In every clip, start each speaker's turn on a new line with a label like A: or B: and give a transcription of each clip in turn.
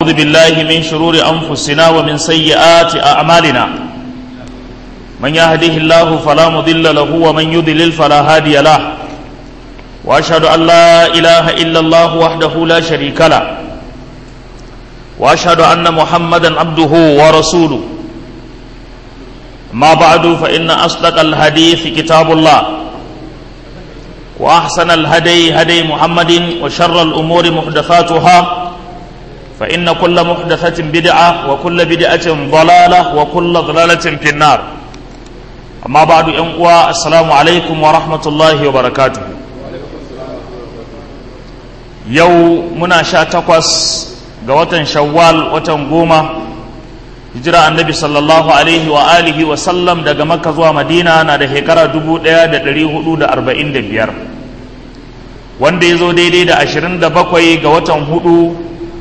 A: أعوذ بالله من شرور أنفسنا ومن سيئات أعمالنا من يهده الله فلا مضل له ومن يضلل فلا هادي له وأشهد أن لا إله إلا الله وحده لا شريك له وأشهد أن محمدا عبده ورسوله ما بعد فإن أصدق الحديث كتاب الله وأحسن الهدي هدي محمد وشر الأمور محدثاتها فإن كل محدثة بدعة وكل بدعة ضلالة وكل ضلالة في النار أما بعد أنقوى السلام عليكم ورحمة الله وبركاته يو منا شاتقوس قوة شوال وتنقومة hijira annabi sallallahu alaihi wa alihi wa sallam daga makka zuwa madina na da shekara 1445 wanda ya zo daidai da 27 ga watan hudu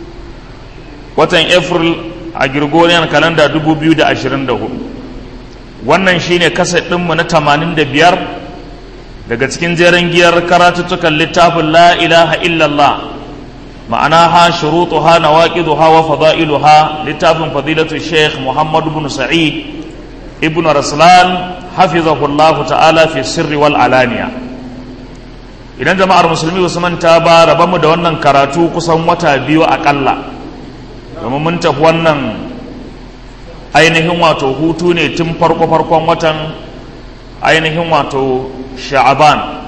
A: watan april a gregorian calendar 2024 wannan shine kaset ɗinmu na 85 daga cikin jeren giyar karatuttukan littafin la ilaha illallah معناها شروطها نواقضها وفضائلها لتاف فضيلة الشيخ محمد بن سعيد ابن رسلان حفظه الله تعالى في السر والعلانية idan jama'ar musulmi wasu manta ba rabanmu da wannan karatu kusan wata biyu akalla domin mun tafi wannan ainihin wato hutu ne tun farko-farkon watan ainihin wato sha'aban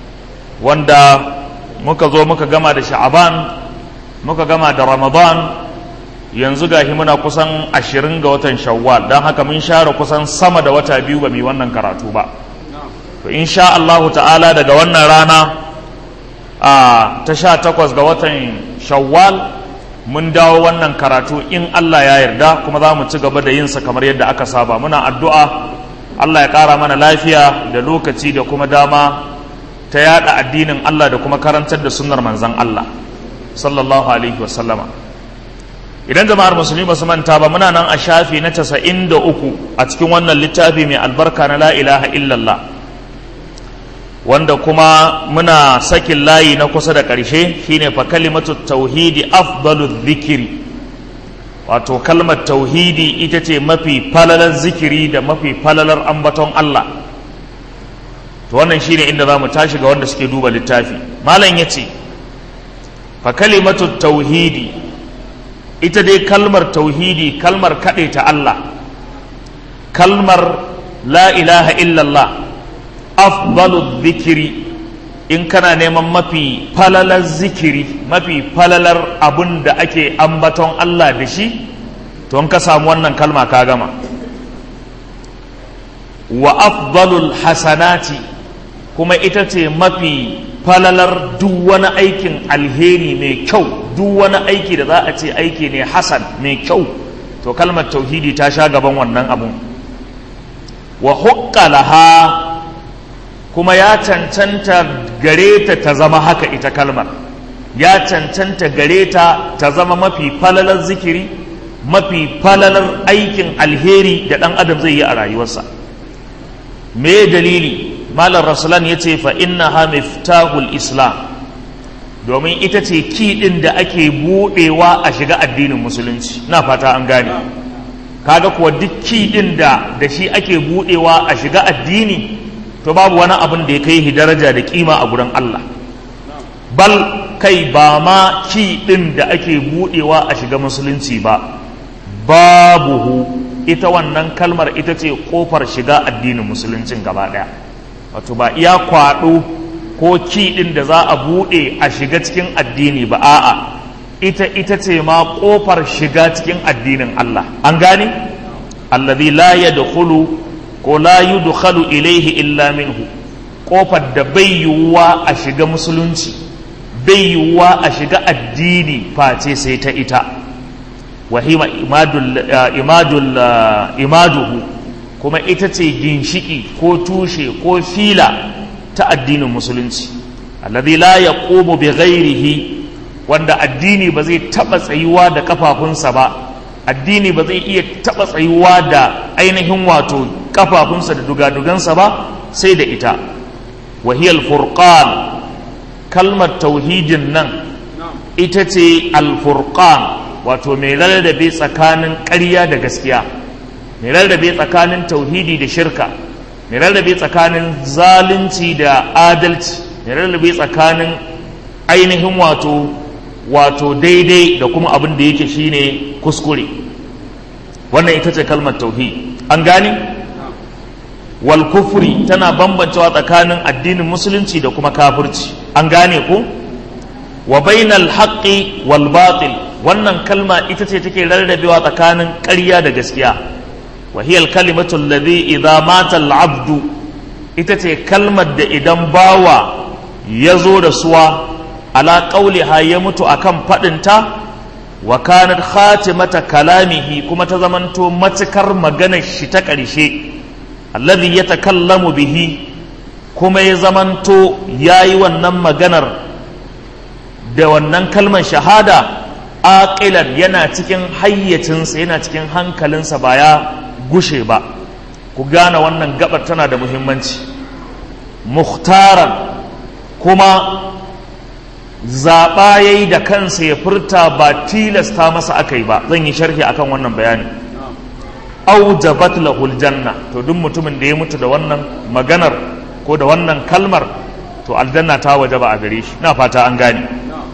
A: wanda muka zo muka gama da sha'aban muka gama da ramadan yanzu gashi muna kusan ashirin ga watan shawwal don haka mun share kusan sama da wata biyu ba mai wannan karatu ba to insha Allahu ta'ala daga wannan rana a ta sha takwas ga watan shawwal mun dawo wannan karatu in Allah ya yarda kuma za mu ci gaba da yinsa kamar yadda aka saba muna addu'a Allah ya ƙara mana lafiya da lokaci da kuma dama ta yada addinin Allah da kuma karantar da sunnar manzan Allah sallallahu alaihi wasallama idan jama'ar musulmi ba su manta ba muna nan a shafi na casa'in da uku a cikin wannan littafi mai albarka na la ilaha illallah wanda kuma muna sakin layi na kusa da ƙarshe shine fa kalimatu tauhidi afdalu zikiri wato kalmar tauhidi ita ce mafi falalar zikiri da mafi falalar ambaton Allah to wannan shine inda za mu tashi ga wanda suke duba littafi malam ya ce fa kalimatu tauhidi ita dai kalmar tauhidi kalmar kaɗe ta Allah kalmar la ilaha illallah afdalu zikiri in kana neman mafi falalar zikiri mafi falalar abun da ake ambaton Allah da shi to in ka samu wannan kalma ka gama wa afdalul hasanati kuma ita ce mafi falalar duk wani aikin alheri mai kyau duk wani aiki da za a ce aiki ne hasan mai kyau to kalmar tauhidi ta sha gaban wannan abun wa laha kuma ya cancanta gare ta ta zama haka ita kalmar ya cancanta gare ta ta zama mafi falalar zikiri mafi falalar aikin alheri da ɗan adam zai yi a rayuwarsa me dalili malar rasulan ya ce fa inna ha miftahul islam domin ita ce kiɗin da ake buɗewa a shiga addinin musulunci na fata an gane kaga kuwa duk kiɗin da da shi ake buɗewa a shiga addini to babu wani abin da ya kai shi daraja da kima a gurin Allah bal kai ba ma kiɗin da ake buɗewa a shiga musulunci ba babuhu ita wannan kalmar ita ce kofar shiga addinin musuluncin gaba ɗaya wato ba iya kwaɗo ko kiɗin da za a buɗe a shiga cikin addini ba a'a ita ita ce ma ƙofar shiga cikin addinin Allah an gane allazi la yadkhulu ko la yudkhalu ilaihi illa minhu ƙofar da bai yiwuwa a shiga musulunci bai yiwuwa a shiga addini face sai ta ita wahima imadul imadul imaduhu kuma ita ce ginshiki ko tushe ko fila ta addinin musulunci alladhi la yaqumu bi ghairihi wanda addini ba zai taba tsayuwa da kafafunsa ba addini ba zai iya taba tsayuwa da ainihin wato kafafunsa da dugadugansa ba sai da ita wahiyal furqan kalmar tauhidin nan ita ce alfurqan wato mai rarrabe tsakanin ƙarya da gaskiya mai rarrabe tsakanin tauhidi da shirka mai rarrabe tsakanin zalunci da adalci mai rarrabe tsakanin ainihin wato wato daidai da kuma abin da yake shine kuskure wannan ita ce kalmar tauhid an gane wal kufri tana bambancewa tsakanin addinin musulunci da kuma kafirci an gane ko wa bainal haqqi wal batil wannan kalma ita ce take rarrabewa tsakanin ƙarya da gaskiya wa hiya al kalimatu alladhi idza mata al abdu ita ce kalmar da idan bawa ya zo da suwa ala qauliha ya mutu akan fadinta wa kanat khatimata kalamihi kuma ta zamanto matukar maganar shi ta ƙarshe alladhi yatakallamu bihi kuma ya zamanto yayi wannan maganar da wannan kalmar shahada aqilan yana cikin hayyacinsa yana cikin hankalinsa ba ya gushe ba ku gane wannan gabar tana da muhimmanci muhtaran kuma zaɓa ya yi da kansa ya furta ba tilasta masa aka yi ba zan yi sharhi akan wannan bayani aujabat lahul janna to duk mutumin da ya mutu da wannan maganar ko da wannan kalmar to aljanna ta waje ba a gare shi na fata an gane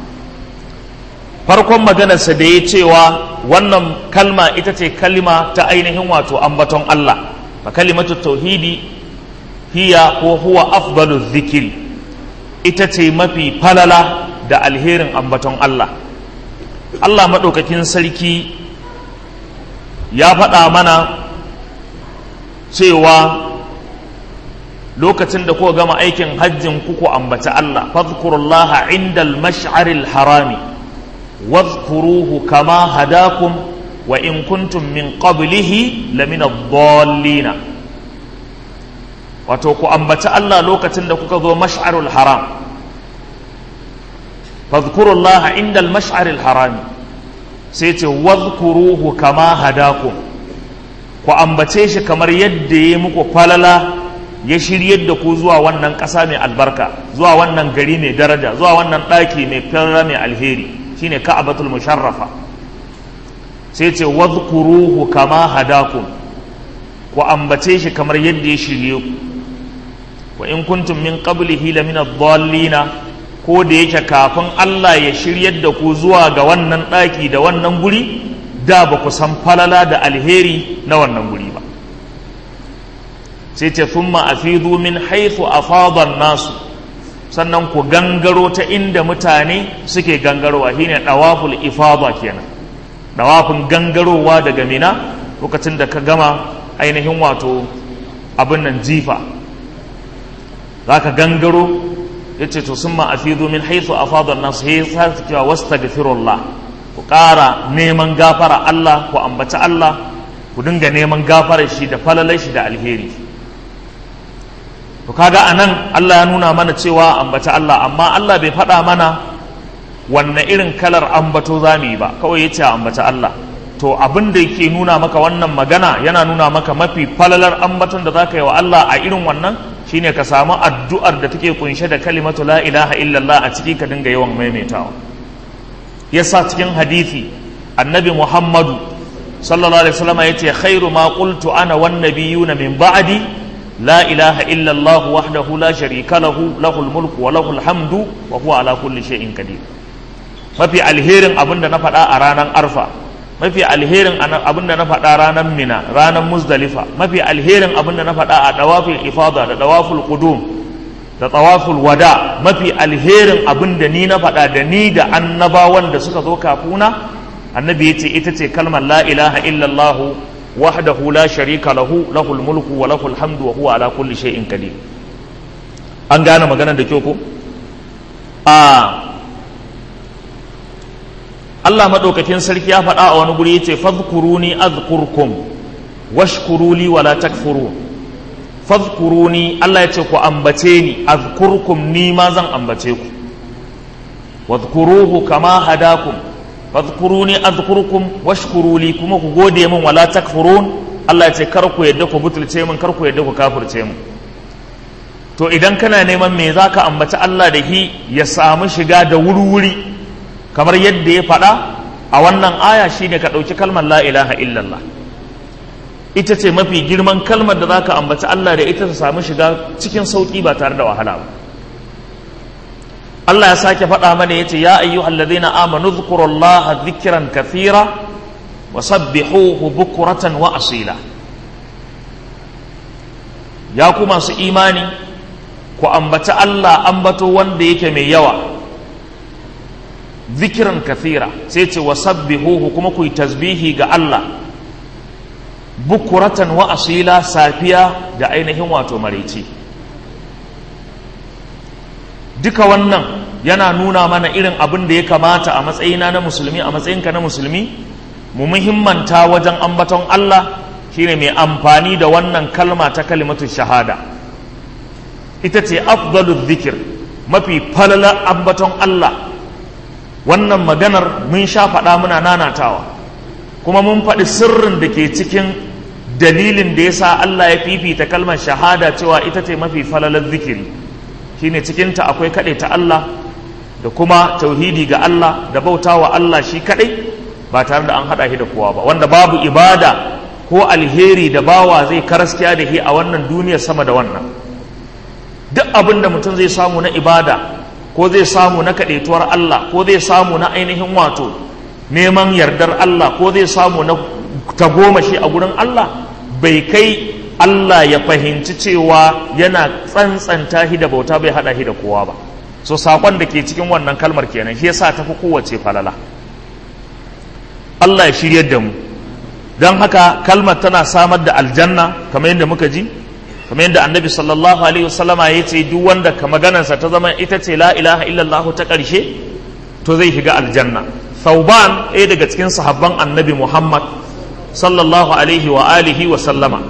A: farkon maganarsa da ya cewa wannan kalma ita ce kalima ta ainihin wato ambaton Allah fa kalimatu tauhidi hiya ko huwa afdalu zikiri ita ce mafi falala da alherin ambaton Allah Allah maɗaukakin sarki ya faɗa mana cewa lokacin da kuka gama aikin hajjin kuku ambaci Allah fadhkurullaha indal mash'aril harami واذكروه كما هداكم وإن كنتم من قبله لمن الضالين wato ku ambaci Allah lokacin da kuka zo mash'arul haram fadhkurullah inda al-mash'aril haram sai ce wadhkuruhu kama hadakum ku ambace shi kamar yadda ya muku falala ya shiryar da ku zuwa wannan ƙasa mai albarka zuwa wannan gari mai daraja zuwa wannan ɗaki mai falala mai alheri shine ka'abatul musharrafa sai ce wadhkuruhu kama hadakum ku ambace shi kamar yadda ya shirye ku wa in kuntum min qablihi la min ad-dallina ko da yake kafin Allah ya shiryar da ku zuwa ga wannan daki da wannan guri da ba ku san falala da alheri na wannan guri ba sai ce thumma afidu min haythu afada an-nasu sannan ku gangaro ta inda mutane suke gangarowa shine dawaful ifada kenan dawafin gangarowa daga mina lokacin da ka gama ainihin wato abin nan jifa zaka gangaro yace to summa afidu min haythu afada an-nas hay sa cewa wastaghfirullah ku ƙara neman gafara Allah ku ambaci Allah ku dinga neman gafarar shi da falalar shi da alheri to kaga anan Allah ya nuna mana cewa ambaci Allah amma Allah bai faɗa mana wanne irin kalar ambato za mu yi ba kawai ya ce ambaci Allah to abin da yake nuna maka wannan magana yana nuna maka mafi falalar ambaton da za ka yi wa Allah a irin wannan shine ka samu addu'ar da take kunshe da kalimatu la ilaha illallah a ciki ka dinga yawan maimaitawa yasa cikin hadisi annabi muhammadu sallallahu alaihi wasallam yace khairu ma qultu ana wan nabiyuna min ba'di la ilaha illa allah wahdahu la sharika lahu lahul mulku wa lahul hamdu wa huwa ala kulli shay'in qadir mafi alherin abinda na faɗa a ranar arfa mafi alherin abinda na faɗa ranar mina ranar muzdalifa mafi alherin abinda na faɗa a dawaful ifada da dawaful qudum da tawaful wada mafi alherin abin da ni na faɗa da ni da annabawan da suka zo kafuna annabi ya ce ita ce kalmar la ilaha illallah wahdahu la sharika lahu lahul mulku wa lahul hamdu wa huwa ala kulli shay'in qadir an gane maganar da kyau ko a Allah madaukakin sarki ya faɗa a wani guri yace fadhkuruni azkurkum washkuruli wala takfurun fadhkuruni Allah ya ce ku ambace ni azkurkum ni ma zan ambace ku wadhkuruhu kama hadakum fadhkuruni azkurkum washkuruli kuma ku gode min wala takfurun Allah ya ce kar ku yadda ku butulce min kar ku yadda ku kafirce min to idan kana neman me zaka ambaci Allah da hi ya samu shiga da wuri-wuri kamar yadda ya faɗa a wannan aya shine ka ɗauki kalmar la ilaha illallah ita ce mafi girman kalmar da za ka ambaci Allah da ita ta samu shiga cikin sauƙi ba tare da wahala ba Allah ya sake faɗa mana ya ce ya ayyuhal ladina amanu dhkurullaha dhikran kathira wa sabbihuhu bukuratan wa asila ya ku masu imani ku ambaci Allah ambato wanda yake mai yawa zikiran kathira sai ce wa sabbihuhu kuma ku yi tasbihi ga Allah bukuratan wa asila safiya da ainihin wato maraice duka wannan yana nuna mana irin abin da ya kamata a matsayina na musulmi a matsayinka na musulmi mu muhimmanta wajen ambaton Allah shine mai amfani da wannan kalma ta kalimatu shahada ita ce afdalu zikir mafi falala ambaton Allah wannan maganar mun sha faɗa muna nanatawa kuma mun faɗi sirrin da ke cikin dalilin da ya sa Allah ya fifita kalmar shahada cewa ita ce mafi falalar zikiri shine cikinta akwai kaɗai ta Allah da kuma tauhidi ga Allah da bautawa Allah shi kaɗai ba tare da an haɗa shi da kowa ba wanda babu ibada ko alheri da bawa zai karaskiya da shi a wannan duniyar sama da wannan duk abin da mutum zai samu na ibada ko zai samu na kaɗaituwar Allah ko zai samu na ainihin wato neman yardar Allah ko zai samu na tagomashi a gurin Allah bai kai Allah ya fahimci cewa yana tsantsanta shi da bauta bai haɗa shi da kowa ba so saƙon da ke cikin wannan kalmar kenan shi yasa tafi kowace falala Allah ya shiryar da mu don haka kalmar tana samar da aljanna kamar yadda muka ji kamar yadda annabi sallallahu alaihi wasallama ya ce duk wanda ka maganarsa ta zama ita ce la ilaha illallah ta ƙarshe to zai shiga aljanna thauban ɗaya daga cikin sahabban annabi muhammad sallallahu alaihi wa alihi wa sallama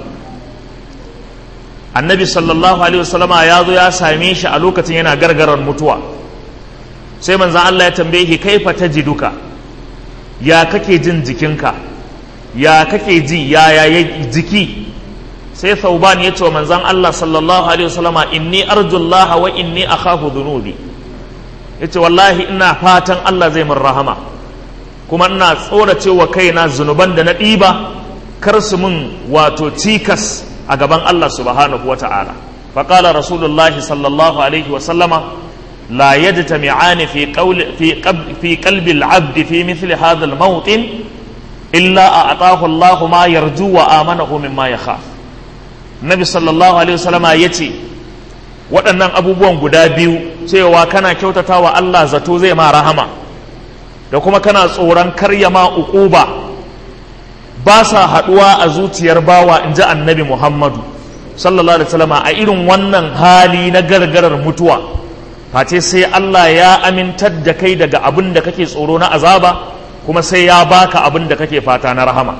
A: annabi sallallahu alaihi wasallama ya zo ya same shi a lokacin yana gargarar mutuwa sai manzan Allah ya tambaye shi kaifa tajiduka ya kake jin jikinka ya kake ji ya ya jiki sai thauban ya ce wa manzan Allah sallallahu alaihi wasallama inni arjullaha wa inni akhafu dhunubi yace wallahi ina fatan Allah zai min rahama kuma ina tsorace wa kaina zunuban da na ɗiba kar su min wato cikas a gaban Allah subhanahu wa ta'ala faƙala rasulullah sallallahu alaihi wa sallama la yajtami'ani fi qawli fi fi qalbi al-'abd fi mithli hadha al-mawtin illa a'tahu Allah ma yarju wa amanahu mimma yakhaf nabi sallallahu alaihi wa sallama yace waɗannan abubuwan guda biyu cewa kana kyautata wa Allah zato zai ma rahama da kuma kana tsoron karya ma uquba ba sa haɗuwa a zuciyar bawa in ji annabi muhammadu sallallahu alaihi wasallam a irin wannan hali na gargarar mutuwa face sai Allah ya amintar da kai daga abin da kake tsoro na azaba kuma sai ya baka abin da kake fata na rahama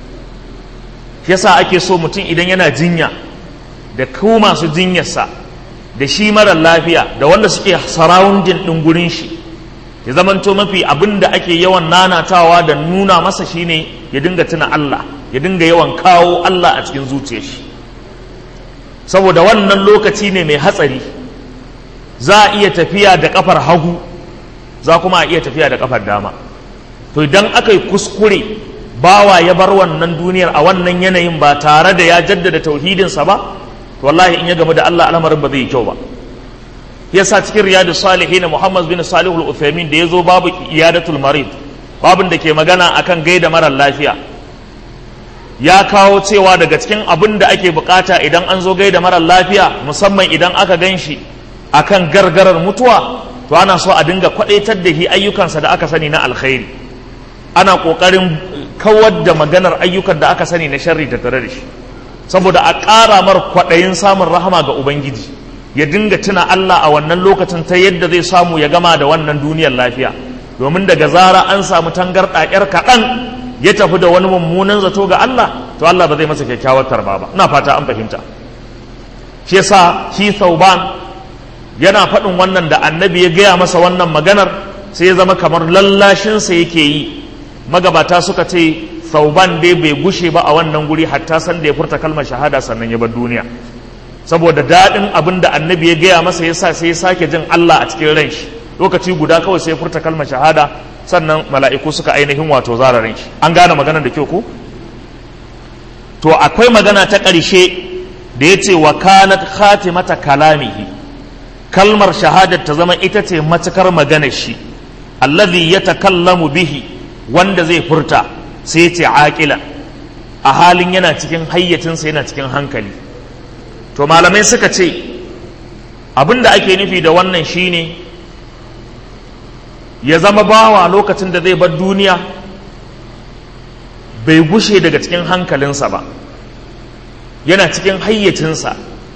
A: yasa ake so mutum idan yana jinya da ku masu jinyarsa da shi mara lafiya da wanda suke sarawundin ɗin gurin shi ya zamanto mafi abin da ake yawan nanatawa da nuna masa shine ya dinga tuna Allah ya dinga yawan kawo Allah a cikin zuciyar shi saboda wannan lokaci ne mai hatsari za a iya tafiya da kafar hagu za kuma a iya tafiya da kafar dama to idan aka yi kuskure bawa ya bar wannan duniyar a wannan yanayin ba tare da ya jaddada tauhidinsa ba to wallahi in ya gamu da Allah al'amarin ba zai yi kyau ba yasa cikin riyadu salihin Muhammad bin Salihul Uthaymin da yazo babu iyadatul marid babin da ke magana akan gaida marar lafiya ya kawo cewa daga cikin abin da ake bukata idan an zo gaida marar lafiya musamman idan aka gan shi akan gargarar mutuwa to ana so a dinga kwadaitar da shi ayyukansa da aka sani na alkhairi ana kokarin kawar da maganar ayyukan da aka sani na sharri da tare da shi saboda a ƙara mar kwaɗayin samun rahama ga ubangiji ya dinga tuna Allah a wannan lokacin ta yadda zai samu ya gama da wannan duniyar lafiya domin daga zara an samu tangarɗa ƴar kaɗan ya tafi da wani mummunan zato ga Allah to Allah ba zai masa kyakkyawar tarba ba ina fata an fahimta shi yasa shi Thauban yana faɗin wannan da annabi ya gaya masa wannan maganar sai ya zama kamar lallashinsa yake yi magabata suka ce Thauban dai bai gushe ba a wannan guri hatta san da ya furta kalmar shahada sannan ya bar duniya saboda daɗin abin da annabi ya gaya masa ya sa sai ya sake jin Allah a cikin ran shi lokaci guda kawai sai ya furta kalmar shahada sannan mala'iku suka ainihin wato zararin shi an gane maganar da kyau ko to akwai magana ta ƙarshe da ya ce wa kanat khatimata kalamihi kalmar shahadar ta zama ita ce matukar maganar shi allazi ya takallamu bihi wanda zai furta sai ya ce aƙila a halin yana cikin hayyacinsa yana cikin hankali to malamai suka ce abin da ake nufi da wannan shine ya zama bawa lokacin da zai bar duniya bai gushe daga cikin hankalinsa ba yana cikin hayyacinsa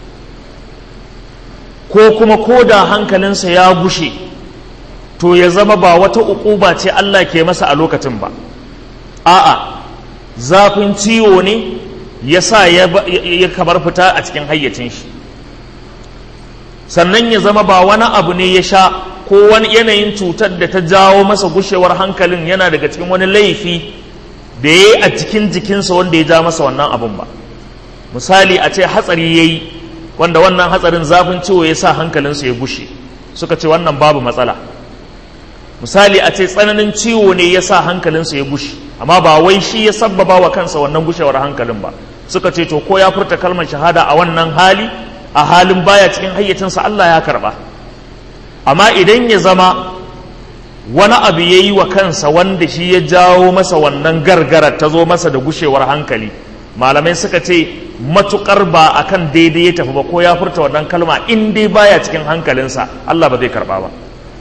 A: ko kuma ko da hankalinsa ya gushe to ya zama ba wata uquba ce Allah ke masa a lokacin ba a'a zafin ciwo ne ya sa ya kamar fita a cikin hayyacin shi sannan ya zama ba wani abu ne ya sha ko wani yanayin cutar da ta jawo masa gushewar hankalin yana daga cikin wani laifi da ya yi a cikin jikinsa wanda ya ja masa wannan abun ba misali a ce hatsari ya yi wanda wannan hatsarin zafin ciwo ya sa hankalinsa ya gushe suka ce wannan babu matsala misali a ce tsananin ciwo ne ya sa hankalinsa ya gushe amma ba wai shi ya sabbaba wa kansa wannan gushewar hankalin ba suka ce to ko ya furta kalmar shahada a wannan hali a halin baya cikin hayyacinsa Allah ya karba amma idan ya zama wani abu ya yi wa kansa wanda shi ya jawo masa wannan gargara ta zo masa da gushewar hankali malamai suka ce matukar ba akan daidai ya tafi ba ko ya furta wannan kalma in dai baya cikin hankalinsa Allah ba zai karba ba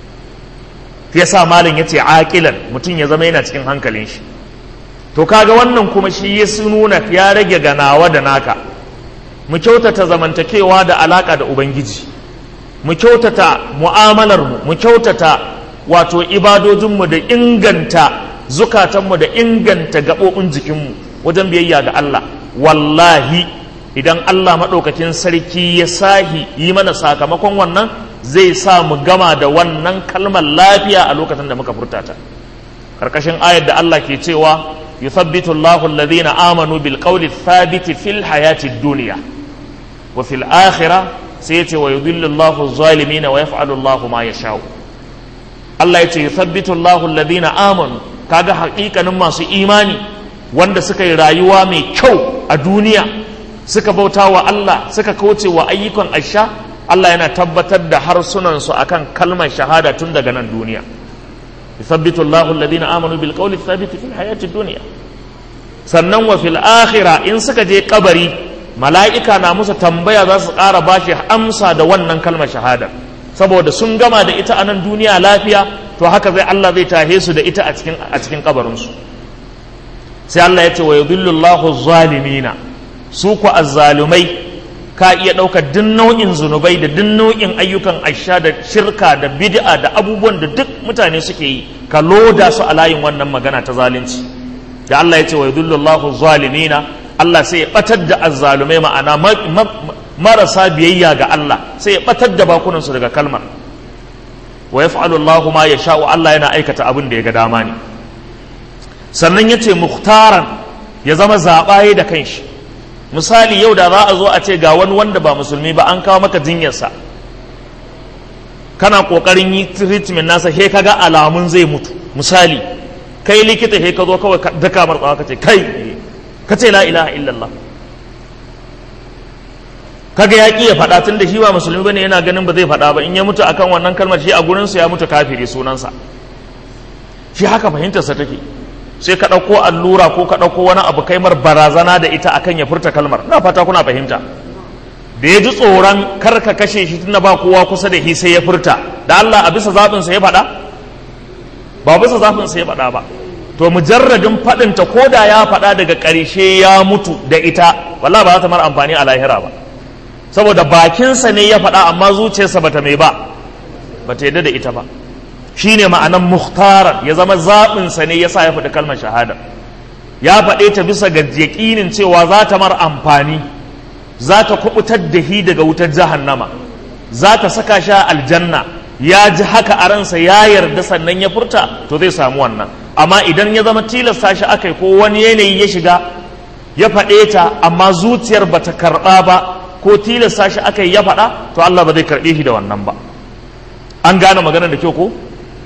A: ya sa malin ya ce aƙilan mutum ya zama yana cikin hankalin shi to kaga wannan kuma shi ya nuna ya rage ganawa da naka mu kyautata zamantakewa da alaka da ubangiji mu kyautata mu'amalarmu mu kyautata wato ibadojinmu da inganta zukatanmu da inganta gaɓoɓin jikinmu wajen biyayya ga Allah wallahi idan Allah maɗaukakin sarki ya sahi yi mana sakamakon wannan zai sa mu gama da wannan kalmar lafiya a lokacin da muka furta ta karkashin ayar da Allah ke cewa yuthabbitu Allahu alladhina amanu bil qawli thabiti fil hayati dunya wa fil akhirah sai yace wa yudhillu Allahu adh-dhalimin wa yaf'alu Allahu ma yasha'u Allah yace yuthabbitu Allahu alladhina amanu kaga haƙiƙanin masu imani wanda suka yi rayuwa mai kyau a duniya suka bauta wa Allah suka kauce wa ayyukan asha Allah yana tabbatar da harsunansu akan kalmar shahada tun daga nan duniya yuthabbitu Allahu alladhina amanu bil qawli thabiti fil hayati dunya sannan wa fil akhirah in suka je kabari mala'ika na musu tambaya za su ƙara bashi amsa da wannan kalmar shahada saboda sun gama da ita a nan duniya lafiya to haka zai Allah zai tahe su da ita a cikin a cikin kabarinsu sai Allah ya ce wa yudhillu Allahu zalimina su ku azzalumai ka iya ɗaukar duk nau'in zunubai da duk nau'in ayyukan aisha da shirka da bid'a da abubuwan da duk mutane suke yi ka loda su a layin wannan magana ta zalunci da Allah ya ce wa yudhillu Allahu zalimina Allah sai ya batar da azzalumai ma'ana marasa biyayya ga Allah sai ya batar da bakunan su daga kalmar wa yaf'alu Allahu ma yasha'u Allah yana aikata abin da ya ga dama ne sannan yace muhtaran ya zama zabaye da kanshi misali yau da za a zo a ce ga wani wanda ba musulmi ba an kawo maka jinyarsa kana kokarin yi treatment nasa he kaga alamun zai mutu misali kai likita he ka zo kawai daka martsawa ka ce kai ka ce la ilaha illallah kaga ya ki ya faɗa tun da shi ba musulmi bane yana ganin ba zai faɗa ba in ya mutu akan wannan kalmar shi a gurinsa ya mutu kafiri sunansa shi haka fahimtarsa take sai ka ɗauko allura ko ka ɗauko wani abu kai mar barazana da ita akan ya furta kalmar na fata kuna fahimta da ya ji tsoron kar ka kashe shi tunda ba kowa kusa da shi sai ya furta da Allah a bisa zaɓin sa ya faɗa ba bisa zaɓin sa ya faɗa ba to mujarradin faɗinta ko da ya faɗa daga ƙarshe ya mutu da ita wallahi ba za ta mara amfani a lahira ba saboda bakinsa ne ya faɗa amma zuciyarsa bata mai ba bata yadda da ita ba shine ma'anan muhtarar ya zama zaɓinsa ne ya sa ya faɗi kalmar shahada ya faɗe ta bisa ga yaƙinin cewa za ta mar amfani za ta kubutar da shi daga wutar jahannama za ta saka shi a aljanna ya ji haka a ransa ya yarda sannan ya furta to zai samu wannan amma idan ya zama tilasta shi aka yi ko wani yanayi ya shiga ya faɗe ta amma zuciyar ba ta karɓa ba ko tilasta shi aka yi ya faɗa to Allah ba zai karɓe shi da wannan ba an gane maganar da kyau ko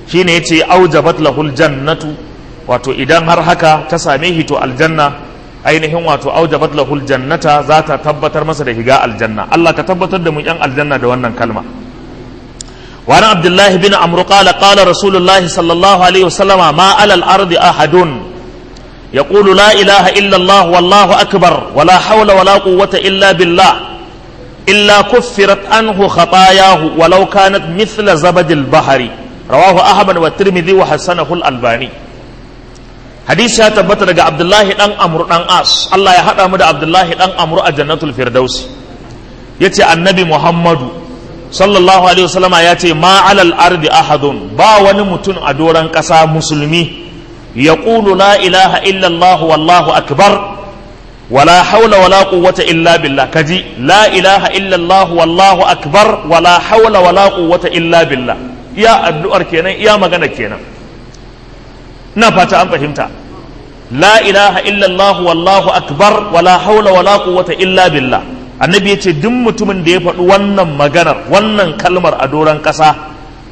A: shine yace aujabat lahul jannatu wato idan har haka ta same shi to aljanna ainihin wato aujabat lahul jannata za ta tabbatar masa da higa aljanna Allah ka tabbatar da mu yan aljanna da wannan kalma وعن عبد الله بن عمرو قال قال رسول الله صلى الله عليه وسلم ما على الأرض أحد يقول لا إله إلا الله والله أكبر ولا حول ولا قوة إلا بالله إلا كفرت عنه خطاياه ولو كانت مثل زبد البحر رواه أحمد والترمذي وحسنه الألباني حديث يا تبت عبد الله دان عمرو دان اس الله يا hada mu da Abdullahi dan Amru a Jannatul Firdaus yace annabi Muhammadu sallallahu alaihi wasallama ya ce ma alal ardi ahadun ba wani mutum a doron ƙasa musulmi ya ƙulu la ilaha illallah wallahu akbar wala haula wala quwwata illa billah kaji la ilaha illallah wallahu akbar wala haula wala quwwata illa billah iya addu'ar kenan iya magana kenan ina fata an fahimta la ilaha illallah wallahu akbar wala haula wala quwwata illa billah annabi ya ce duk mutumin da ya faɗi wannan maganar wannan kalmar a doron ƙasa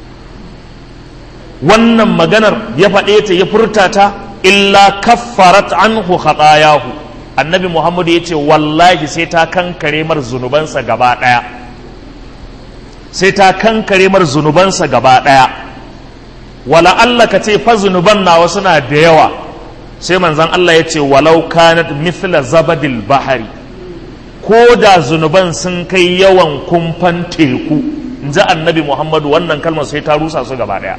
A: wannan maganar ya faɗe ta ya furta ta illa kaffarat anhu khatayahu annabi muhammadu ya ce wallahi sai ta kankare mar zunubansa gaba ɗaya sai ta kankare mar zunubansa gaba ɗaya wala Allah ka ce fa zunuban nawa suna da yawa sai manzon Allah ya ce walau kanat mithla zabadil bahari ko da zunuban sun kai yawan kumfan teku in ji annabi muhammadu wannan kalmar sai ta rusa su gaba daya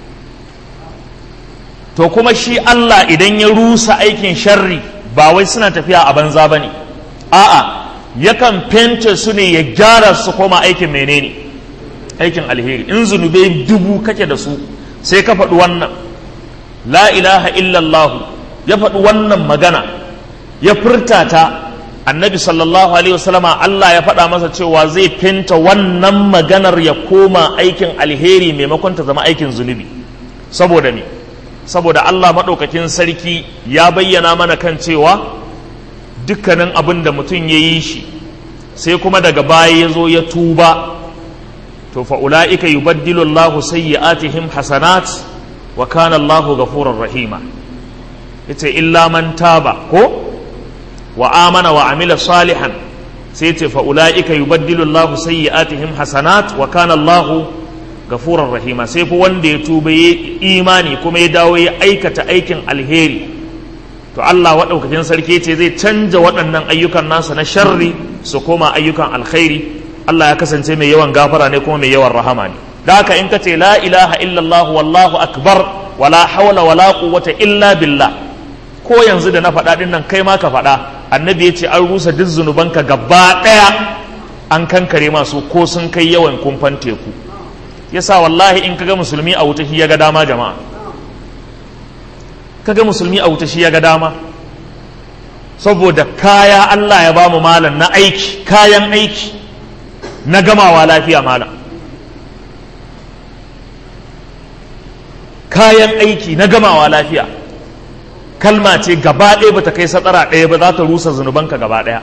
A: to kuma shi allah idan ya rusa aikin sharri ba wai suna tafiya a banza ba ne a'a yakan fente su ne ya gyara su koma aikin menene aikin alheri in zunube dubu kake da su sai ka faɗi wannan la ilaha illallah ya faɗi wannan magana ya furta ta annabi sallallahu alaihi wasallama Allah ya faɗa masa cewa zai finta wannan maganar ya koma aikin alheri maimakon ta zama aikin zunubi saboda me saboda Allah maɗaukakin sarki ya bayyana mana kan cewa dukkanin abin da mutum ya yi shi sai kuma daga baya ya zo ya tuba to fa ula'ika yubaddilu Allahu sayyi'atihim hasanat wa kana Allahu ghafurur rahima yace illa man taba ko wa amana wa amila salihan sai ce fa ulaika yubaddilu Allah sayyi'atihim hasanat wa kana Allah gafurar rahima sai fa wanda ya tuba ya imani kuma ya dawo ya aikata aikin alheri to Allah waɗaukakin sarki ce zai canja waɗannan ayyukan nasa na sharri su koma ayyukan alkhairi Allah ya kasance mai yawan gafara ne kuma mai yawan rahama ne da haka in ka ce la ilaha illallah wallahu akbar wala hawla wala quwwata illa billah ko yanzu da na faɗa ɗin nan kai ma ka faɗa annabi ya ce an rusa duk zunubanka gaba ɗaya an kankare masu ko sun kai yawan kumfan teku yasa wallahi in kaga musulmi a wuta shi ya ga dama jama'a kaga musulmi a wuta shi ya ga dama saboda kaya Allah ya bamu malam na aiki kayan aiki na gamawa lafiya malam kayan aiki na gamawa lafiya kalma ce gaba ɗaya bata kai satsara ɗaya ba za ta rusa zunubanka gaba ɗaya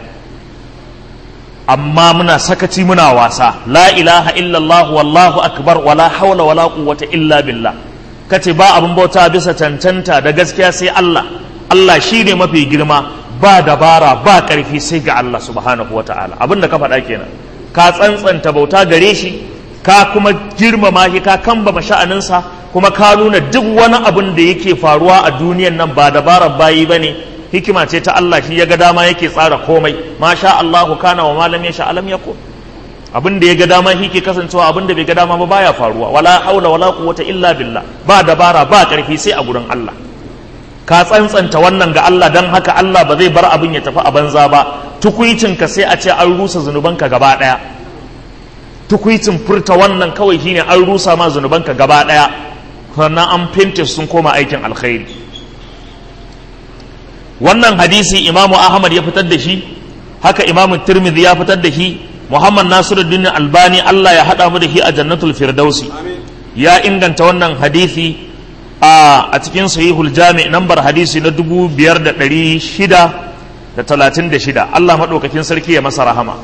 A: amma muna sakaci muna wasa la ilaha illallah wallahu akbar wala haula wala quwwata illa billah kace ba abin bauta bisa cancanta da gaskiya sai Allah Allah shine mafi girma ba dabara ba ƙarfi sai ga Allah subhanahu wataala abin da ka faɗa kenan ka tsantsanta bauta gare shi ka kuma girmama shi ka kambama sha'aninsa kuma ka nuna duk wani abin da yake faruwa a duniyan nan ba dabarar bayi ba ne hikima ce ta Allah shi ya ga dama yake tsara komai ma sha Allahu kana wa malam ya sha alam yako abin da ya ga dama shi ke kasancewa abin da bai ga dama ba baya faruwa wala haula wala quwwata illa billah ba dabara ba karfi sai a gurin Allah ka tsantsanta wannan ga Allah dan haka Allah ba zai bar abin ya tafi a banza ba tukuicinka sai a ce an rusa zunubanka gaba daya tukuicin furta wannan kawai shine an rusa ma zunubanka gaba daya sannan an finte sun koma aikin alkhairi wannan hadisi imamu ahmad ya fitar da shi haka imamu tirmidhi ya fitar da shi muhammad nasiruddin albani allah ya haɗa mu da shi a jannatul firdausi ya inganta wannan hadisi a cikin sahihul jami nambar hadisi na dubu biyar da ɗari shida da talatin da shida allah maɗaukakin sarki ya masa rahama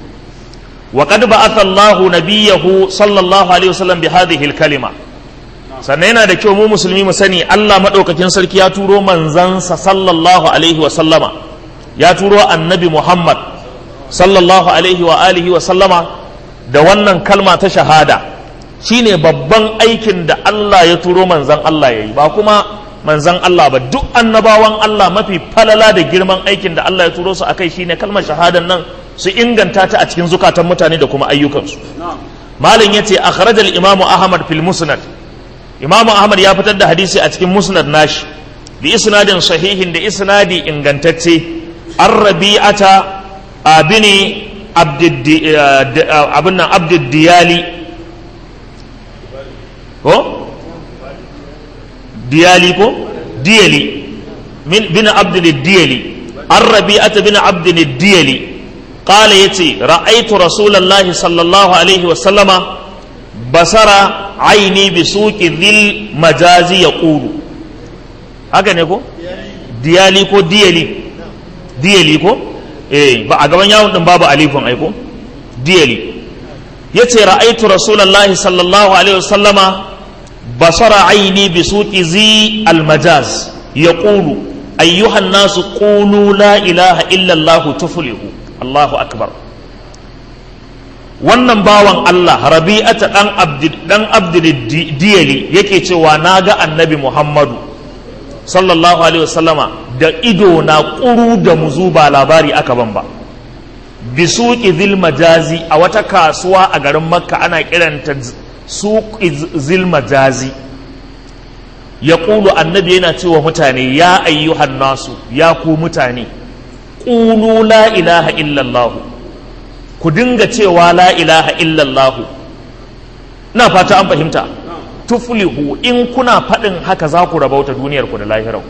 A: وقد بعث الله نبيه صلى الله عليه وسلم بهذه الكلمة sannan yana da kyau mu musulmi mu sani Allah maɗaukakin sarki ya turo manzansa sallallahu alaihi wa sallama ya turo annabi Muhammad sallallahu alaihi wa alihi wa sallama da wannan kalma ta shahada shine babban aikin da Allah ya turo manzan Allah ya yi ba kuma manzan Allah ba duk annabawan Allah mafi falala da girman aikin da Allah ya turo su akai shine kalmar shahadan nan su inganta ta a cikin zukatan mutane da kuma ayyukansu malin yace akhraj al-imamu ahmad fil musnad imamu ahmad ya fitar da hadisi a cikin musnad nashi bi isnadin sahihin da isnadi ingantacce an rabi'ata abini abin nan abdiddiyali ko diyali ko diyali bin abdiddiyali an rabi'ata bin abdiddiyali قال يتي رأيت رسول الله صلى الله عليه وسلم بصر عيني بسوق ذي المجاز يقول haka ne ko diyali ko diyali diyali ko eh ba a gaban yawon din babu alifin aiko diyali yace ra'aitu rasulullahi sallallahu alaihi wasallama basara aini bi suqi zi almajaz yaqulu ayyuhan nasu qulu la ilaha illa allah tuflihu Allahu akbar wannan bawan Allah rabi'ata dan abdi dan abdul diyali yake cewa naga annabi Muhammadu sallallahu alaihi wasallama da ido na ƙuru da muzu ba labari aka ban ba bisuki zil majazi a wata kasuwa a garin makka ana kiranta suki zil majazi ya ƙulu annabi yana cewa mutane ya ayyuhan nasu ya ku mutane ƙulu la ilaha illallah ku dinga cewa la ilaha illallah na fata an fahimta tuflihu in kuna faɗin haka za ku rabauta duniyarku da lahirau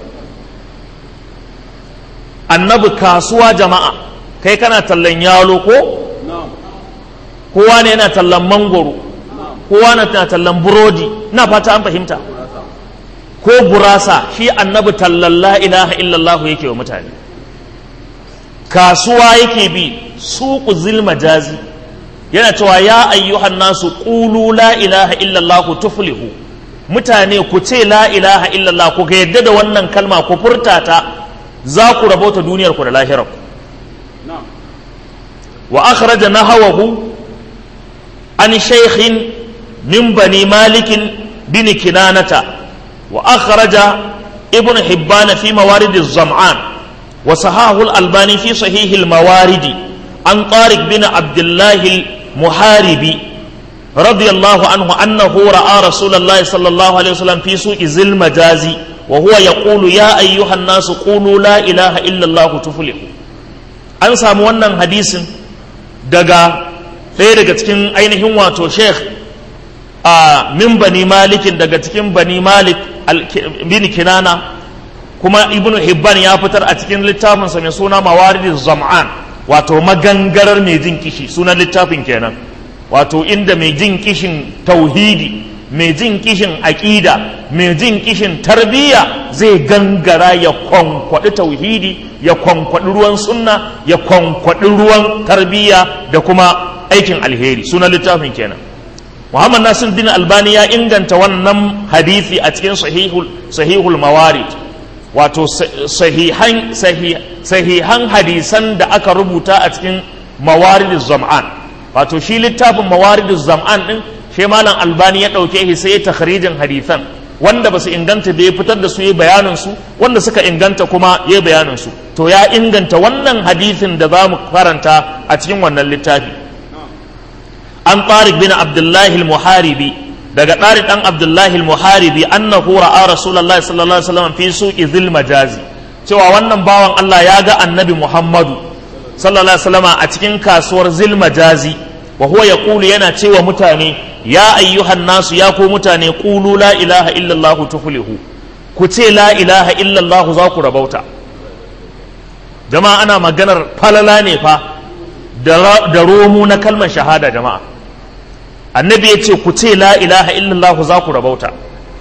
A: annabi kasuwa jama'a kai kana tallan yalo ko kowa ne yana tallan mangoro kowa na tallan burodi na fata an fahimta ko gurasa shi annabi tallan la ilaha illallah yake wa mutane kasuwa yake bi suku zilma jazi yana cewa ya ayyuhan nasu qulu la ilaha illallah tuflihu mutane ku ce la ilaha illallah ku ga yadda da wannan kalma ku furta ta za ku rabauta duniyar ku da lahirar wa akhraja nahawahu an shaykhin min bani malik bin kinanata wa akhraja ibn hibban fi mawarid az-zam'an wa sahahu al-albani fi sahih al-mawarid an tariq bin abdullah al-muharibi رضي الله عنه أنه رأى رسول الله صلى الله عليه وسلم في سوق ذي المجازي وهو يقول يا أيها الناس قولوا لا إله إلا الله تفلحوا an samu wannan hadisin daga ɗaya daga cikin ainihin wato sheikh a min bani malikin daga cikin bani malik bin kinana kuma ibn hibban ya fitar a cikin littafinsa mai suna mawaridin zam'an wato magangarar mai jin kishi sunan littafin kenan wato inda mai jin kishin tauhidi mai jin kishin aƙida mai jin kishin tarbiyya zai gangara ya kwankwaɗi tauhidi ya kwankwaɗi ruwan sunna ya kwankwaɗi ruwan tarbiyya da kuma aikin alheri sunan littafin kenan muhammad nasir din albani ya inganta wannan hadisi a cikin sahihul sahihul mawarid wato sahihan sahihan hadisan da aka rubuta a cikin mawarid zam'an wato shi littafin mawaridu zam'an din shi malam albani ya ɗauke shi sai ya takhrijin hadithan wanda ba su inganta da ya fitar da su ya bayanin su wanda suka inganta kuma ya bayanin su to ya inganta wannan hadithin da za mu karanta a cikin wannan littafi an tariq bin abdullahi al-muharibi daga tariq dan abdullahi al-muharibi annahu ra'a rasulullahi sallallahu alaihi wasallam fi suqi dhil majazi cewa wannan bawan Allah ya ga annabi Muhammadu sallallahu alaihi wasallam a cikin kasuwar zil majazi wa huwa yaqulu yana cewa mutane ya ayyuhan nasu ya ku mutane qulu la ilaha illallah tuflihu ku ce la ilaha illallah za ku rabauta jama'a ana maganar falala ne fa da romu na kalmar shahada jama'a annabi ya ce ku ce la ilaha illallah za ku rabauta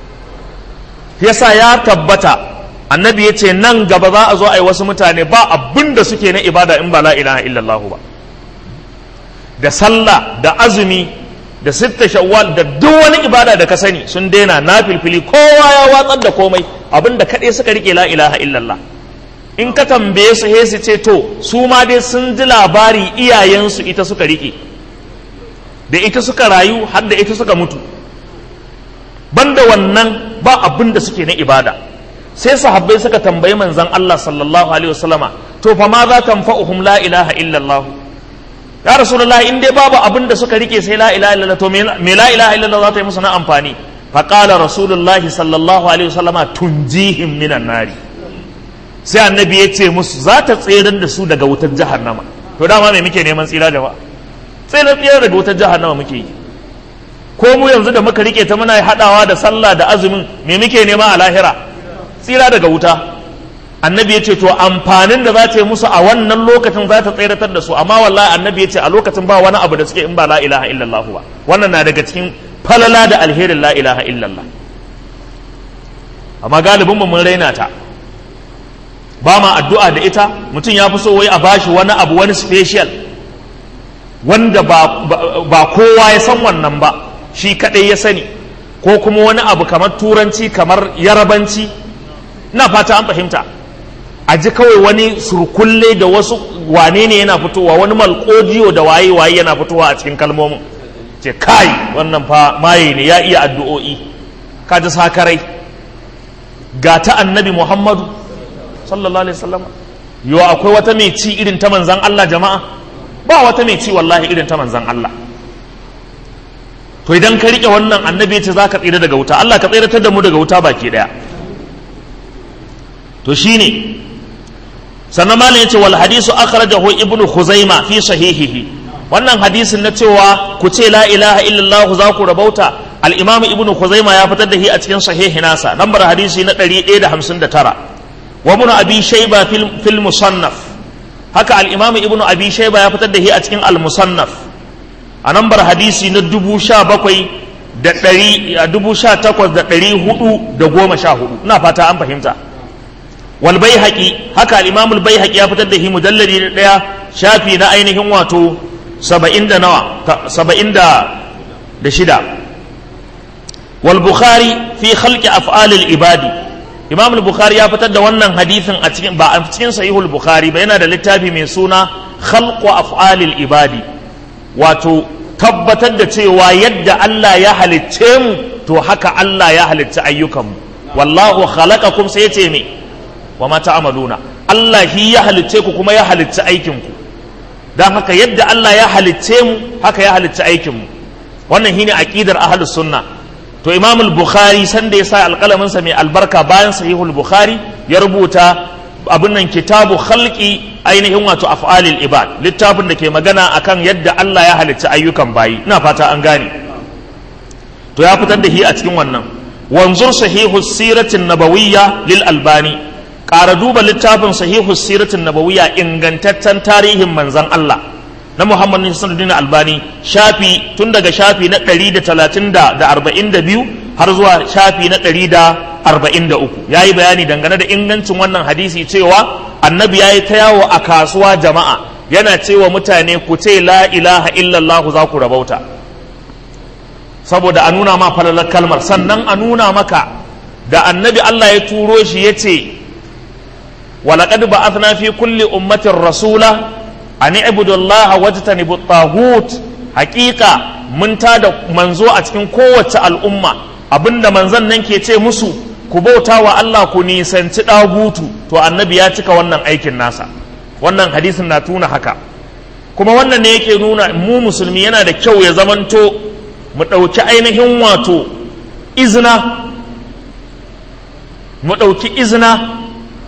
A: yasa ya tabbata annabi ya ce nan gaba za a zo a yi wasu mutane ba abin da suke na ibada in ba la ilaha illallah ba da sallah da azumi da sitta shawwal da duk wani ibada da ka sani sun daina na filfili kowa ya watsar da komai abinda kaɗai suka rike la ilaha illallah in ka tambaye su he su ce to su ma dai sun ji labari iyayensu ita suka rike da ita suka rayu har da ita suka mutu banda wannan ba abin da suke na ibada sai sahabbai suka tambayi manzon Allah sallallahu alaihi wasallama to fa ma za tanfa'uhum la ilaha illallah ya rasulullahi in dai babu abin da suka rike sai la ilaha illallah to me la ilaha illallah za ta yi musu na amfani fa qala rasulullahi sallallahu alaihi wasallama tunjihim minan nari sai annabi ya ce musu za ta tsere da su daga wutar jahannama to dama me muke neman tsira jama'a tsere tsere daga wutar jahannama muke yi ko mu yanzu da muka rike ta muna hadawa da sallah da azumin me muke nema a lahira tsira daga wuta annabi ya ce to amfanin da za ta yi musu a wannan lokacin za ta tseratar da su amma wallahi annabi ya ce a lokacin ba wani abu da suke in ba la ilaha illallah ba wannan na daga cikin falala da alherin la ilaha illallah amma galibin mu mun raina ta ba ma addu'a da ita mutum ya fi so wai a bashi wani abu wani special wanda ba, ba kowa ya san wannan ba shi kadai ya sani ko kuma wani abu kamar turanci kamar yarabanci ina fata an fahimta a ji kawai wani surkulle da wasu wane ne yana fitowa wani malkodiyo da waye waye yana fitowa a cikin kalmomin ce kai wannan fa maye ne ya iya addu'o'i ka ji sakarai ga ta annabi muhammadu sallallahu alaihi wasallam yo akwai wata mai ci irin ta manzan Allah jama'a ba wata mai ci wallahi irin ta manzan Allah to idan ka rike wannan annabi ya ce za ka tsira daga wuta Allah ka tsiratar da mu daga wuta baki daya to shine sannan malam yace wal hadisu akhrajahu ibnu khuzaima fi sahihihi wannan hadisin na cewa ku ce la ilaha illallah za ku rabauta al-imam ibnu khuzaima ya fitar da shi a cikin sahihi nasa lambar hadisi na 159 wa ibnu abi shayba fil, fil musannaf haka al-imam ibnu abi shayba ya fitar da shi a cikin al-musannaf a lambar hadisi na 17 da 18414 ina fata an fahimta wal baihaqi haka al-imam al baihaqi ya fitar da shi mujalladi na daya shafi na ainihin wato 70 da nawa 70 da da shida wal bukhari fi khalqi af'al al ibadi imam al bukhari ya fitar da wannan hadisin a cikin ba a cikin sahihul bukhari ba yana da littafi mai suna khalqu af'al al ibadi wato tabbatar da cewa yadda Allah ya halicce mu to haka Allah ya halicci ayyukanmu wallahu khalaqakum sai ya ce me wa ma ta'maluna Allah shi ya halicce ku kuma ya halicci aikin ku dan haka yadda Allah ya halicce mu haka ya halicci aikin mu wannan shine aqidar ahlus sunna to Imam al-Bukhari sanda ya sa alƙalamin sa mai albarka bayan sahihul Bukhari ya rubuta abin nan kitabu khalqi ainihin wato af'alil ibad littafin da ke magana akan yadda Allah ya halicci ayyukan bayi ina fata an gane to ya fitar da shi a cikin wannan wanzur sahihu siratin nabawiyya lil albani ƙara duba littafin sahihu siratin nabawiyya ingantaccen tarihin manzan Allah na Muhammad Nasiruddin Albani shafi tun daga shafi na 130 da 42 har zuwa shafi na 143 yayi bayani dangane da ingancin wannan hadisi cewa annabi yayi ta yawo a kasuwa jama'a yana cewa mutane ku ce la ilaha illallah za ku rabauta saboda a nuna ma falalar kalmar sannan a nuna maka da annabi Allah ya turo shi ya ce ولقد بعثنا في كل أمة رسولا أن اعبدوا الله واجتنبوا الطاغوت حقيقة من تاد منزو أتكن قوة الأمة abinda manzon nan ke ce musu ku bauta wa Allah ku nisanci ɗagutu to annabi ya cika wannan aikin nasa wannan hadisin na tuna haka kuma wannan ne yake nuna mu musulmi yana da kyau ya zamanto mu ɗauki ainihin wato izina mu ɗauki izina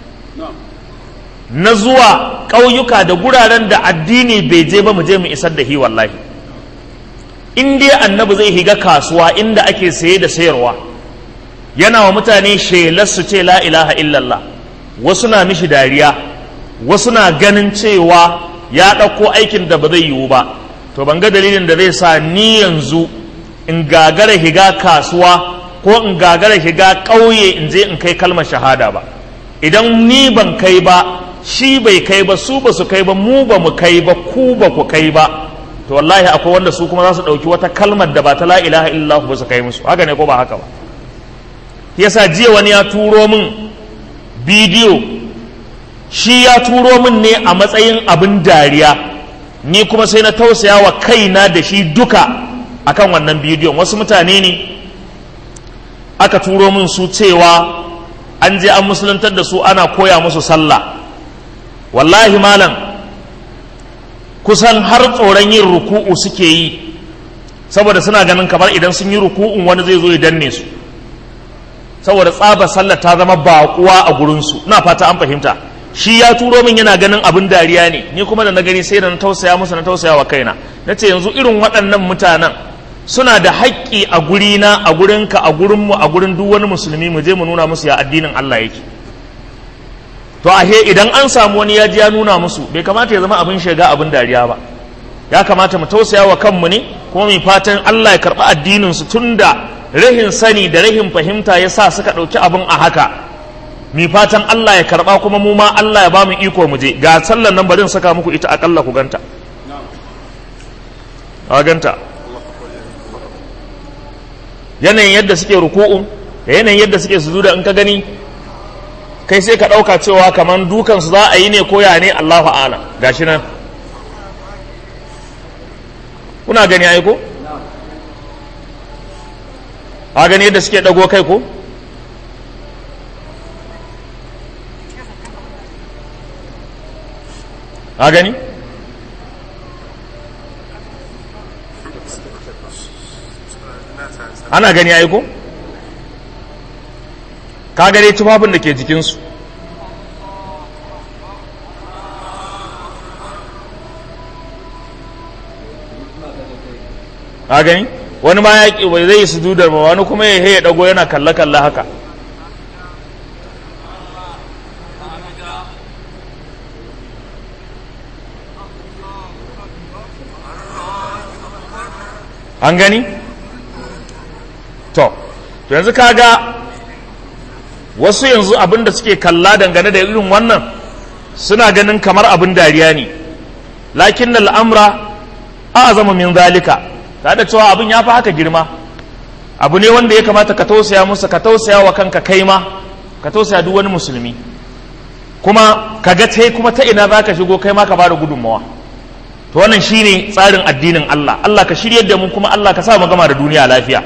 A: na zuwa ƙauyuka da guraren da addini bai je ba mu je mu isar da hi wallahi in dai annabi zai higa kasuwa inda ake saye da sayarwa yana wa mutane shelar su ce la ilaha illallah wasu na mishi dariya wasu na ganin cewa ya ɗauko aikin da ba zai yiwu ba to ban ga dalilin da zai sa ni yanzu in gagara higa kasuwa ko in gagara higa ƙauye in je in kai kalmar shahada ba idan ni ban kai ba shi bai kai ba su ba su kai ba mu ba mu kai ba ku ba ku kai ba to wallahi akwai wanda su kuma za su ɗauki wata kalmar da ba ta la ilaha illallah ba su kai musu haka ne ko ba haka ba yasa jiya wani ya turo min bidiyo shi ya turo min ne a matsayin abin dariya ni kuma sai na tausaya wa kaina da shi duka akan wannan bidiyon wasu mutane ne aka turo min su cewa an je an musuluntar da su ana koya musu sallah wallahi malam kusan har tsoron yin ruku'u suke yi saboda suna ganin kamar idan sun yi ruku'un wani zai zo ya danne su saboda tsaba sallah ta zama baƙuwa a gurinsu ina fata an fahimta shi ya turo min yana ganin abin dariya ne ni kuma da na gani sai da na tausaya musu na tausaya wa kaina na ce yanzu irin waɗannan mutanen suna da haƙƙi a gurina a gurinka a gurinmu a gurin duk wani musulmi mu je mu nuna musu ya addinin Allah yake to ahe idan an samu wani ya ji ya nuna musu bai kamata ya zama abin shiga abin dariya ba ya kamata mu tausaya wa kanmu ne kuma mu fatan Allah ya karɓi addinin su tunda rahin sani da rahin fahimta ya sa suka ɗauki abin a haka mi fatan Allah ya karɓa kuma mu ma Allah ya ba mu iko mu je ga sallan nan bari in saka muku ita akalla ku ganta a ganta yanayin yadda suke ruku'un da yanayin yadda suke sujuda in ka gani kai sai ka ɗauka cewa kamar dukansu za a yi ne koya ne Allahu ala gashi nan kuna gani ai ko a gani yadda suke ɗago kai ko a gani ana gani ai ko ka gare tufafin da ke jikinsu ka gani wani ma ya bai zai su dudar ba wani kuma ya ya dago yana kalle-kalle haka an gani to to yanzu kaga wasu yanzu abin da suke kalla dangane da irin wannan suna ganin kamar abin dariya ne lakin al'amra a zama min zalika ta da cewa abin ya fi haka girma abu ne wanda ya kamata ka tausaya musu ka tausaya wa kanka kai ma ka tausaya duk wani musulmi kuma ka ga ta kuma ta ina za ka shigo kai ma ka bada gudunmawa to wannan shine tsarin addinin Allah Allah ka shiryar da mu kuma Allah ka sa mu gama da duniya lafiya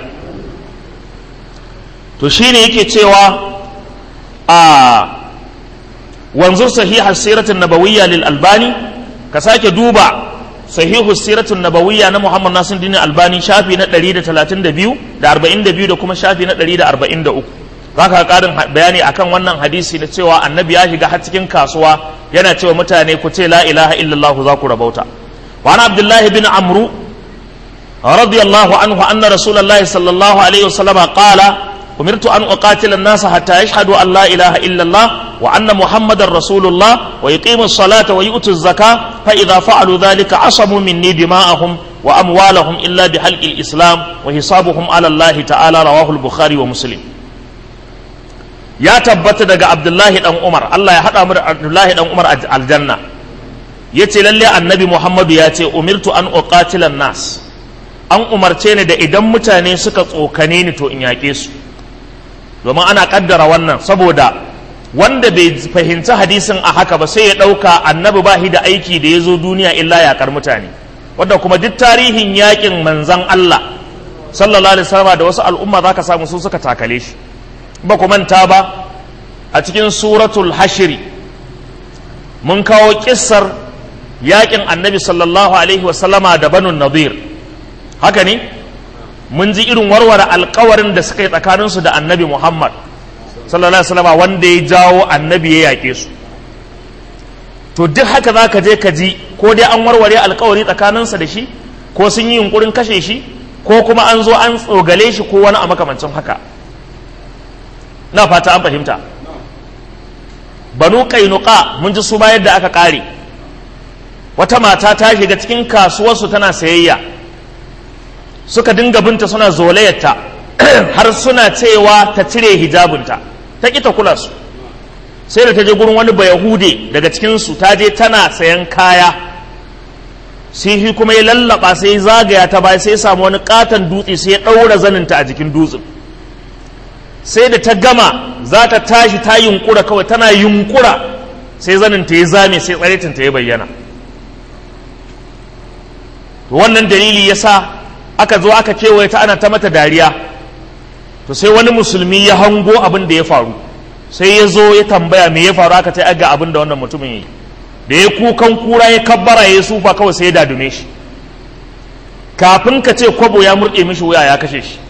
A: to shine yake cewa a wanzur sahihar siratun nabawiyya lil albani ka sake duba sahihu siratun nabawiyya na muhammad nasir dini albani shafi na 132 da 42 da kuma shafi na 143 za ka karin bayani akan wannan hadisi na cewa annabi ya shiga har cikin kasuwa yana cewa mutane ku ce la ilaha illallah za ku rabauta wa ana abdullahi bin amru radiyallahu anhu anna rasulullahi sallallahu alaihi wasallam qala أمرت أن أقاتل الناس حتى يشهدوا أن لا إله إلا الله وأن محمد رسول الله ويقيموا الصلاة ويؤتوا الزكاة فإذا فعلوا ذلك عصموا مني دماءهم وأموالهم إلا بحلق الإسلام وحسابهم على الله تعالى رواه البخاري ومسلم يا تبت دقى عبد الله بن عمر الله يحد أمر عبد الله بن عمر الجنة yace lalle annabi Muhammadu ya ce umirtu an uqatila nas an umarce ni da idan mutane suka tsokane ni to in yaƙe su domin ana kaddara wannan saboda wanda bai fahimci hadisin a haka ba sai ya ɗauka annabi ba shi da aiki da ya zo duniya illa yaƙar mutane wadda kuma duk tarihin yaƙin manzan Allah sallallahu alaihi wasallam da wasu al'umma zaka samu su suka takale shi ba ku manta ba a cikin suratul hashiri mun kawo kissar yaƙin annabi sallallahu alaihi wasallama da banu nadir haka ne mun ji irin warware alkawarin da suka yi tsakaninsu da annabi Muhammad sallallahu alaihi wasallam wanda ya jawo annabi ya yaƙe su to duk haka za ka je ka ji ko dai an warware alkawari tsakaninsa da shi ko sun yi yunkurin kashe shi ko kuma an zo an tsogale shi ko wani a makamancin haka na fata an fahimta banu kainuka mun ji su ma yadda aka ƙare wata mata ta shiga cikin kasuwarsu tana sayayya suka dinga binta suna zolayarta har suna cewa ta cire hijabinta ta ƙi ta kula su sai da ta je gurin wani bayahude daga cikinsu ta je tana sayan kaya sai shi kuma ya lallaba sai zagaya ta baya sai ya samu wani katon dutse sai ya ɗaura zaninta a jikin dutsen sai da ta gama za ta tashi ta yunkura kawai tana yunkura sai zaninta ya zame sai tsaritinta ya bayyana wannan dalili ya sa aka zo aka kewaye ta ana ta mata dariya to sai wani musulmi ya hango abin da ya faru sai ya zo ya tambaya me ya faru aka ce aga abin da wannan mutumin yi da ya kukan kura ya kabbara ya sufa kawai sai ya dadume shi kafin ka ce kwabo ya murɗe mishi wuya ya kashe shi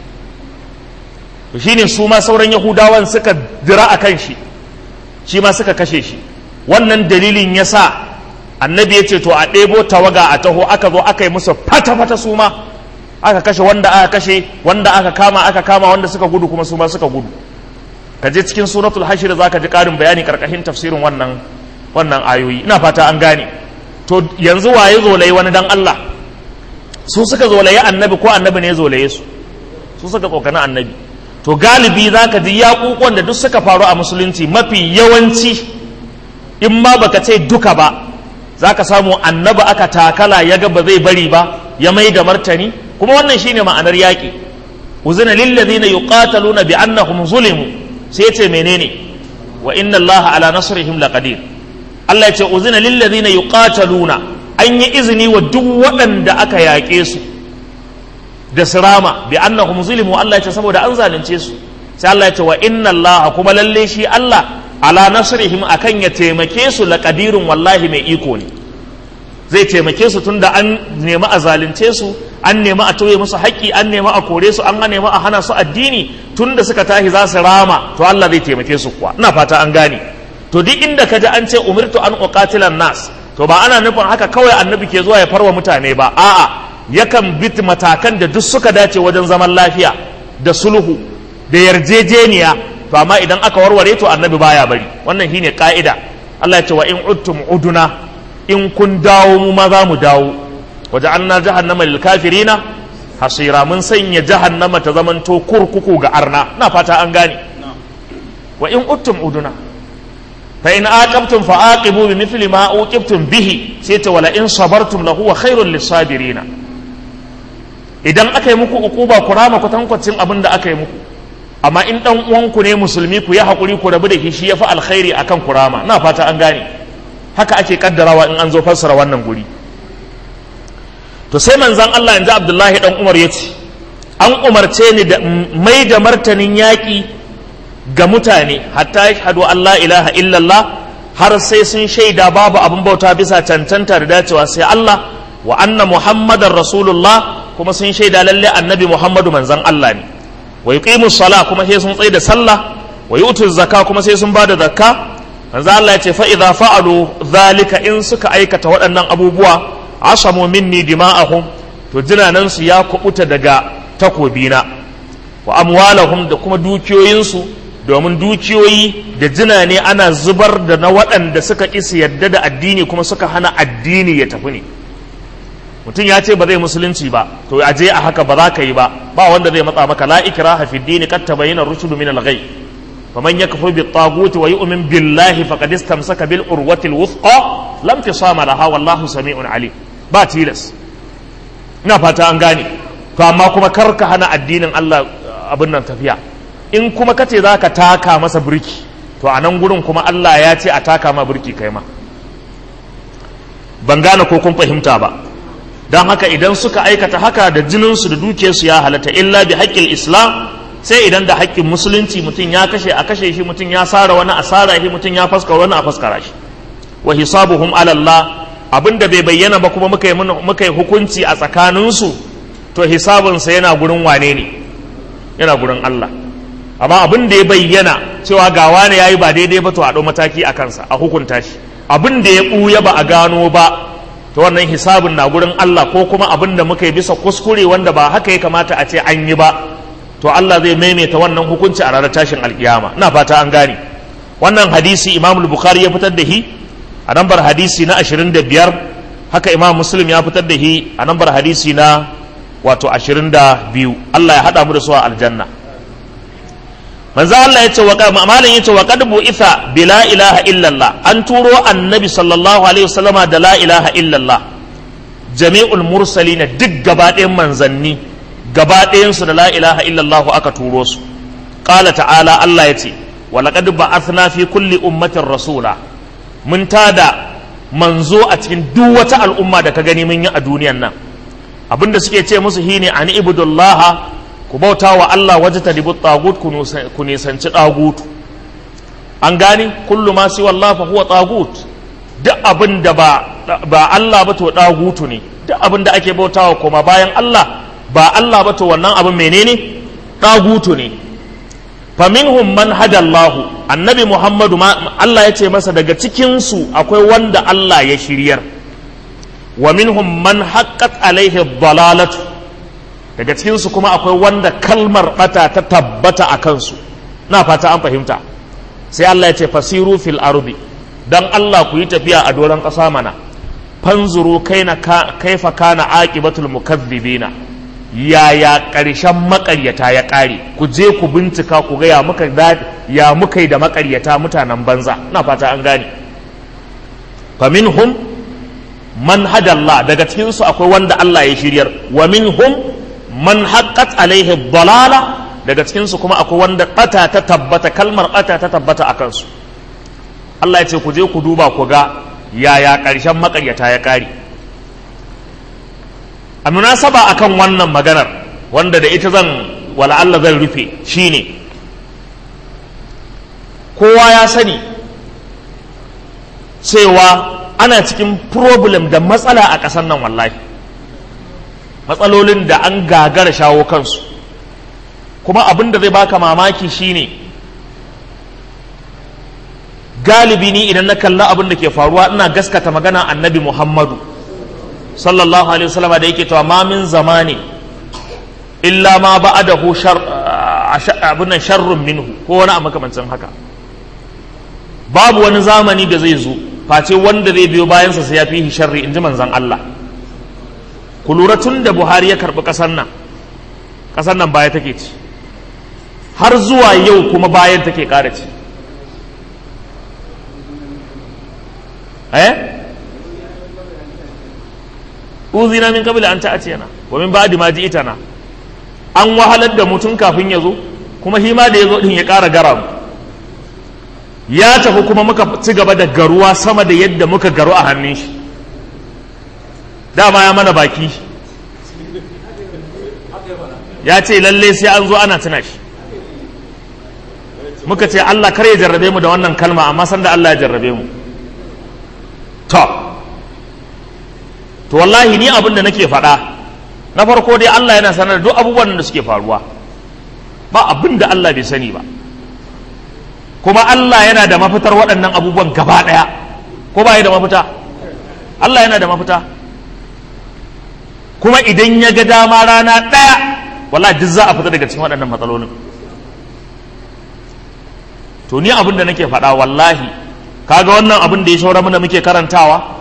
A: to shine su ma sauran yahudawan suka dira a kan shi shi ma suka kashe shi wannan dalilin ya sa annabi ya ce to a ɗebo tawaga a taho aka zo aka yi musu fata-fata su ma aka kashe wanda aka kashe wanda aka kama aka kama wanda suka gudu kuma su ma suka gudu ka je cikin suratul hashir za ka ji ƙarin bayani karkashin tafsirin wannan wannan ayoyi ina fata an gane to yanzu waye zolaye wani dan Allah su suka zolaye annabi ko annabi ne zolaye su su suka tsokani annabi to galibi za ka ji yaƙuƙuwan da duk suka faru a musulunci mafi yawanci in ma baka ce duka ba za ka samu annabi aka takala ya ga ba zai bari ba ya mai da martani kuma wannan shine ma'anar yaƙi uzina lillazina yuqataluna bi annahum zulimu sai ce menene wa inna allaha ala nasrihim laqadir Allah ya ce uzina lillazina yuqataluna an yi izini wa duk waɗanda aka yaƙe su da sirama bi annahum zulimu Allah ya ce saboda an zalunce su sai Allah ya ce wa inna allaha kuma lalle shi Allah ala nasrihim akan ya taimake su laqadirun wallahi mai iko ne zai taimake su tunda an nemi a zalunce su an nemi a tauye musu haƙƙi an nemi a kore su an nemi a hana su addini tunda suka tashi za su rama to Allah zai taimake su kuwa ina fata an gane to duk inda ka ji an ce umirtu an uqatilan nas to ba ana nufin haka kawai annabi ke zuwa ya farwa mutane ba a'a yakan bi matakan da duk suka dace wajen zaman lafiya da sulhu da yarjejeniya to amma idan aka warware to annabi baya bari wannan shine ka'ida Allah ya ce wa in uttum uduna in kun dawo mu ma za mu dawo waje an na jahannama lil kafirina hasira mun sanya jahannama ta zamanto kurkuku ga arna na fata an gane wa in uttum uduna fa in aqabtum fa aqibu bi mithli ma uqibtum bihi sai ta wala in sabartum lahu wa khairul lisabirina idan aka yi muku ukuba ku rama kwatankwacin abin da aka yi muku amma in dan uwanku ne musulmi ku yi hakuri ku rabu da shi shi yafi alkhairi akan ku rama na fata an gane haka ake kaddarawa in an zo fassara wannan guri to sai manzan Allah yanzu Abdullahi dan Umar ya ce an umarce ni da mai da martanin yaƙi ga mutane hatta yashhadu an la ilaha illallah har sai sun shaida babu abin bauta bisa cancanta da dacewa sai Allah wa anna muhammadar rasulullah kuma sun shaida lalle annabi muhammadu manzan Allah ne wa yuqimu sala kuma sai sun tsaye da sallah wa yu'tu zakka kuma sai sun bada zakka manzo Allah ya ce fa idza fa'alu zalika in suka aikata waɗannan abubuwa asamu minni dima'ahum to jinanan su ya kubuta daga takobina wa amwalahum da kuma dukiyoyinsu domin dukiyoyi da jina ne ana zubar da na waɗanda suka ƙi yadda da addini kuma suka hana addini ya tafi ne mutum ya ce ba zai musulunci ba to a je a haka ba za ka yi ba ba wanda zai matsa maka la ikraha fi dini qad tabayyana rushdu min al-ghay faman yakfur bi taguti wa yu'min billahi faqad istamsaka bil urwati al-wuthqa lam tisama laha wallahu sami'un alim ba tilas ina fata an gane to amma kuma kar ka hana addinin Allah abin nan tafiya in kuma kace za ka taka masa birki to a nan gurin kuma Allah ya ce a taka ma birki kai ma ban gane ko kun fahimta ba don haka idan suka aikata haka da jininsu da dukiyarsu ya halatta illa bi haƙƙin islam sai idan da haƙƙin musulunci mutum ya kashe a kashe shi mutum ya sara wani a sara shi mutum ya faskara wani a faskara shi wa hisabuhum ala Allah abinda bai bayyana ba kuma muka yi muka yi hukunci a tsakaninsu to hisabinsa yana gurin wane ne yana gurin Allah amma abin da ya bayyana cewa ga wane yayi ba daidai ba to a ɗau mataki a kansa a hukunta shi abin da ya ɓuya ba a gano ba to wannan hisabin na gurin Allah ko kuma abin da muka yi bisa kuskure wanda ba haka ya kamata a ce an yi ba to Allah zai maimaita wannan hukunci a ranar tashin alkiyama ina fata an gane wannan hadisi Imam Bukhari ya fitar da shi a nambar hadisi na 25 haka Imam Muslim ya fitar da shi a nambar hadisi na wato 22 Allah ya hada mu da su a aljanna manzo Allah ya ce wa malam ya ce wa qad bu'itha bi la ilaha illallah an turo annabi sallallahu alaihi wasallama da la ilaha illallah jami'ul mursalina duk gaba ɗayan manzanni gaba ɗayansu da la ilaha illallah aka turo su qala ta'ala Allah ya ce wa laqad ba'athna fi kulli ummatin rasula mun tada manzo a cikin duk wata al'umma da ka gani mun yi a duniyan nan abinda suke ce musu shine an ibudullah ku bauta wa Allah waje ta dibu tagut ku nisanci tagut an gani kullu ma siwa Allah fa huwa tagut duk abin da ba ba Allah ba to tagutu ne duk abin da ake bautawa kuma bayan Allah ba Allah ba to wannan abin menene tagutu ne faminhum man hada Allah annabi Muhammadu Allah ya ce masa daga cikin su akwai wanda Allah ya shiryar wa minhum man haqqat alaihi dalalatu daga cikin su kuma akwai wanda kalmar bata ta tabbata a kansu na fata an fahimta sai Allah ya ce fasiru fil ardi dan Allah ku yi tafiya a doron ƙasa mana fanzuru kaina kaifa kana aqibatul mukazzibina yaya ƙarshen maƙaryata ya ƙare ku je ku bincika ku ga ya muka ya muka yi da maƙaryata mutanen banza na fata an gane faminhum man hadallah daga cikin su akwai wanda Allah ya shiryar wa minhum man haqqat alaihi dalala daga cikin su kuma akwai wanda bata ta tabbata kalmar bata ta tabbata akan su Allah ya ce ku je ku duba ku ga yaya ƙarshen maƙaryata ya ƙare a munasaba akan wannan maganar wanda da ita zan wala Allah zan rufe shine kowa ya sani cewa ana cikin problem da matsala a ƙasar nan wallahi matsalolin da an gagara shawo kansu kuma abin da zai baka mamaki shine galibi ni idan na kalla abin da ke faruwa ina gaskata magana annabi muhammadu sallallahu alaihi wasallam da yake cewa ma min zamani illa ma ba'adahu shar abun nan sharrun minhu ko wani a makamancin haka babu wani zamani da zai zo face wanda zai biyo bayansa sai ya fi sharri inji manzon Allah ku lura tun da Buhari ya karbi kasar nan kasar nan baya take ci har zuwa yau kuma bayan take ƙara ci eh uzina min qabla an ta'tiyana wa min ba'di ma ji'tana an wahalar da mutum kafin ya zo kuma shi ma da ya zo din ya ƙara gara mu ya tafi kuma muka ci gaba da garuwa sama da yadda muka garu a hannun shi dama ya mana baki ya ce lalle sai an zo ana tuna shi muka ce Allah kar ya jarrabe mu da wannan kalma amma sanda Allah ya jarrabe mu to to wallahi ni abin da nake faɗa na farko dai Allah yana sanar da duk abubuwan da suke faruwa ba abin da Allah bai sani ba kuma Allah yana da mafitar waɗannan abubuwan gaba ɗaya ko ba da mafita Allah yana da mafita kuma idan ya ga dama rana ɗaya wallahi duk za a fita daga cikin waɗannan matsalolin to ni abin da nake faɗa wallahi kaga wannan abin da ya shaura mana muke karantawa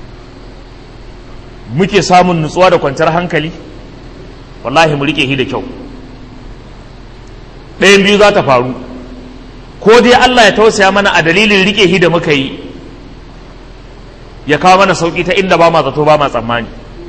A: muke samun nutsuwa da kwanciyar hankali wallahi mu rike shi da kyau ɗayan biyu za ta faru ko dai Allah ya tausaya mana a dalilin rike shi da muka yi ya kawo mana sauƙi ta inda ba ma zato ba ma tsammani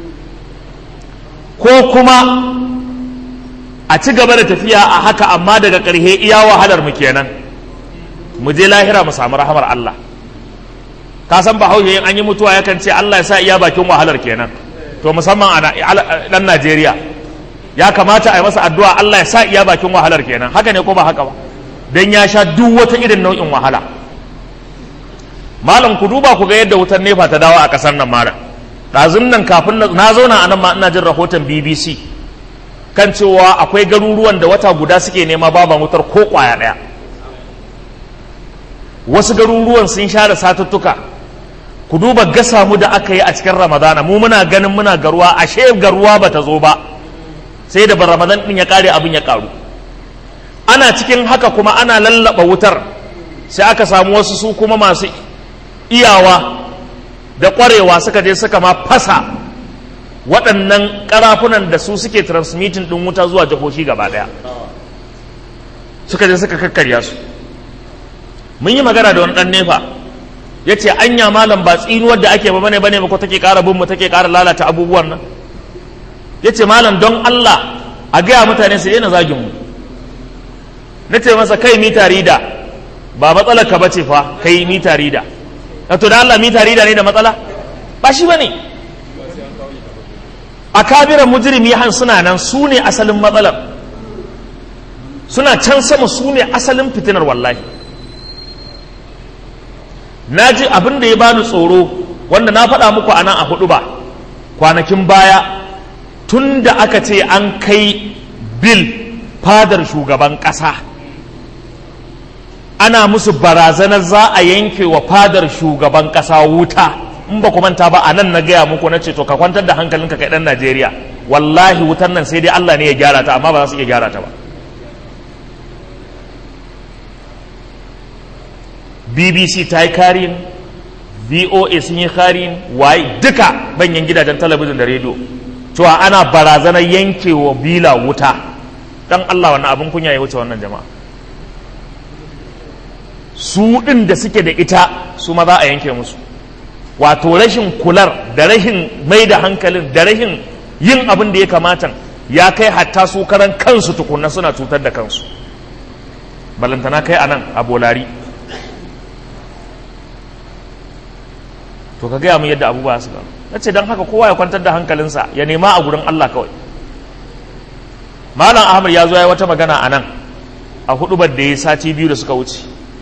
A: ko kuma a ci gaba da tafiya a haka amma daga ƙarshe iya wahalar mu kenan mu je lahira mu samu rahamar Allah ka san bahaushe in an yi mutuwa yakan ce Allah ya sa iya bakin wahalar kenan to musamman a dan Najeriya ya kamata a yi masa addu'a Allah ya sa iya bakin wahalar kenan haka ne ko ba haka ba dan ya sha duk wata irin nau'in wahala malam ku duba ku ga yadda wutar nefa ta dawo a kasar nan malam ɗazun nan kafin na zauna a nan ma ina jin rahoton BBC kan cewa akwai garuruwan da wata guda suke nema baban wutar ko kwaya ɗaya wasu garuruwan sun share satuttuka ku duba gasa mu da aka yi a cikin ramadana mu muna ganin muna garuwa ashe garuwa ba ta zo ba sai da ramadan din ya kare abin ya karu ana cikin haka kuma ana lallaba wutar sai aka samu wasu su kuma masu iyawa da ƙwarewa suka je suka ma fasa waɗannan ƙarafunan da su suke transmitting ɗin wuta zuwa jihohi gaba ɗaya suka je suka kakkarya su mun yi magana da wani ɗan nefa ya ce anya malam ba tsinuwar da ake ba bane bane ba ko take ƙara bin mu take ƙara lalata abubuwan nan ya ce malam don Allah a gaya mutane su daina zagin mu na ce masa kai mita rida ba matsalar ka bace fa kai mita rida to da Allah mita rida ne da matsala ba shi bane a kabiran mujrimi han suna nan su ne asalin matsalar suna can sama su ne asalin fitinar wallahi na ji abin da ya bani tsoro wanda na faɗa muku a nan a hudu ba kwanakin baya tun da aka ce an kai bil fadar shugaban ƙasa ana musu barazanar za a yanke wa fadar shugaban ƙasa wuta in ba ku manta ba a nan na gaya muku na ce to ka kwantar da hankalinka kai ɗan najeriya wallahi wutar nan sai dai allah ne ya gyara ta amma ba za su iya gyara ta ba bbc ta yi karin voa sun yi karin waye duka banyan gidajen talabijin da rediyo cewa ana barazanar yankewa bila wuta dan allah wannan abin kunya ya wuce wannan jama'a su ɗin da suke da ita su ma za a yanke musu wato rashin kular da rashin mai da hankalin da rashin yin abin da ya kamata ya kai hatta su karan kansu tukunna suna cutar da kansu balantana kai a nan a bolari to ka gaya mu yadda abubuwa su gano na ce don haka kowa ya kwantar da hankalinsa ya nema a gurin Allah kawai malam ahmad ya zo ya wata magana a nan a hudubar da ya sati biyu da suka wuce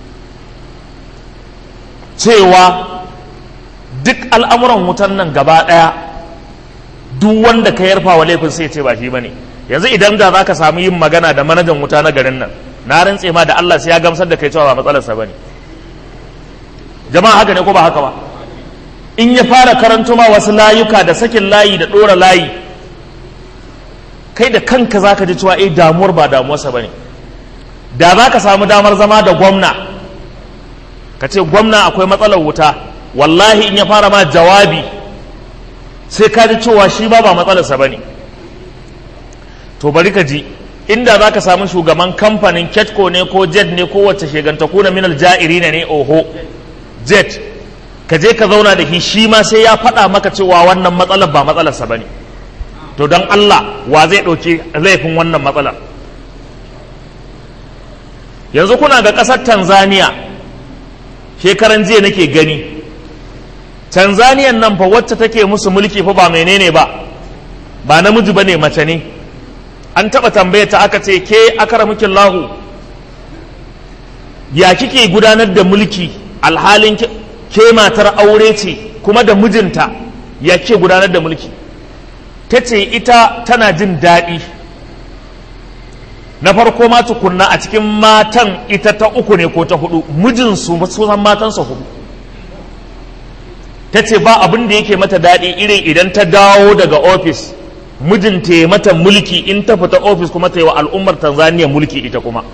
A: cewa duk al'amuran wutan nan gaba ɗaya duk wanda ka yarfa wa laifin sai ce ba shi bane yanzu idan da za ka samu yin magana da manajan wuta na garin nan na rantse ma da Allah sai ya gamsar da kai cewa ba matsalarsa bane jama'a haka ne ko ba haka ba in ya fara karanto ma wasu layuka da sakin layi da ɗora layi kai da kanka za ka ji cewa eh damuwar ba damuwarsa ba ne da za ka samu damar zama da gwamna ka ce gwamna akwai matsalar wuta wallahi in ya fara ma jawabi sai ka ji cewa shi ba ba matsalarsa ba ne to bari ka ji inda za ka samu shugaban kamfanin ketco ne ko jet ne ko wacce shegantaku na minal ja'iri ne oho jet ka je ka zauna da shi shi ma sai ya faɗa maka cewa wannan matsalar ba matsalarsa ba ne to don Allah wa zai ɗauki laifin wannan matsalar yanzu kuna ga ƙasar tanzania shekaran jiya nake gani tanzaniyan nan fa wacce take musu mulki fa ba menene ba ba namiji ba ne mace ne an taɓa tambaya ta aka ce ke akaramukin lahu ya kike gudanar da mulki alhalin ke matar aure ce kuma da mijinta ya ke gudanar da mulki ta ce ita tana jin daɗi na farko ma tukunna a cikin matan ita ta uku ne ko ta hudu mijinsu sunan matansa hudu ta ce ba abin da yake mata daɗi irin idan ta dawo daga ofis mijinta ya mata mulki in ta fita ofis kuma ta yi wa al'ummar tanzania mulki ita kuma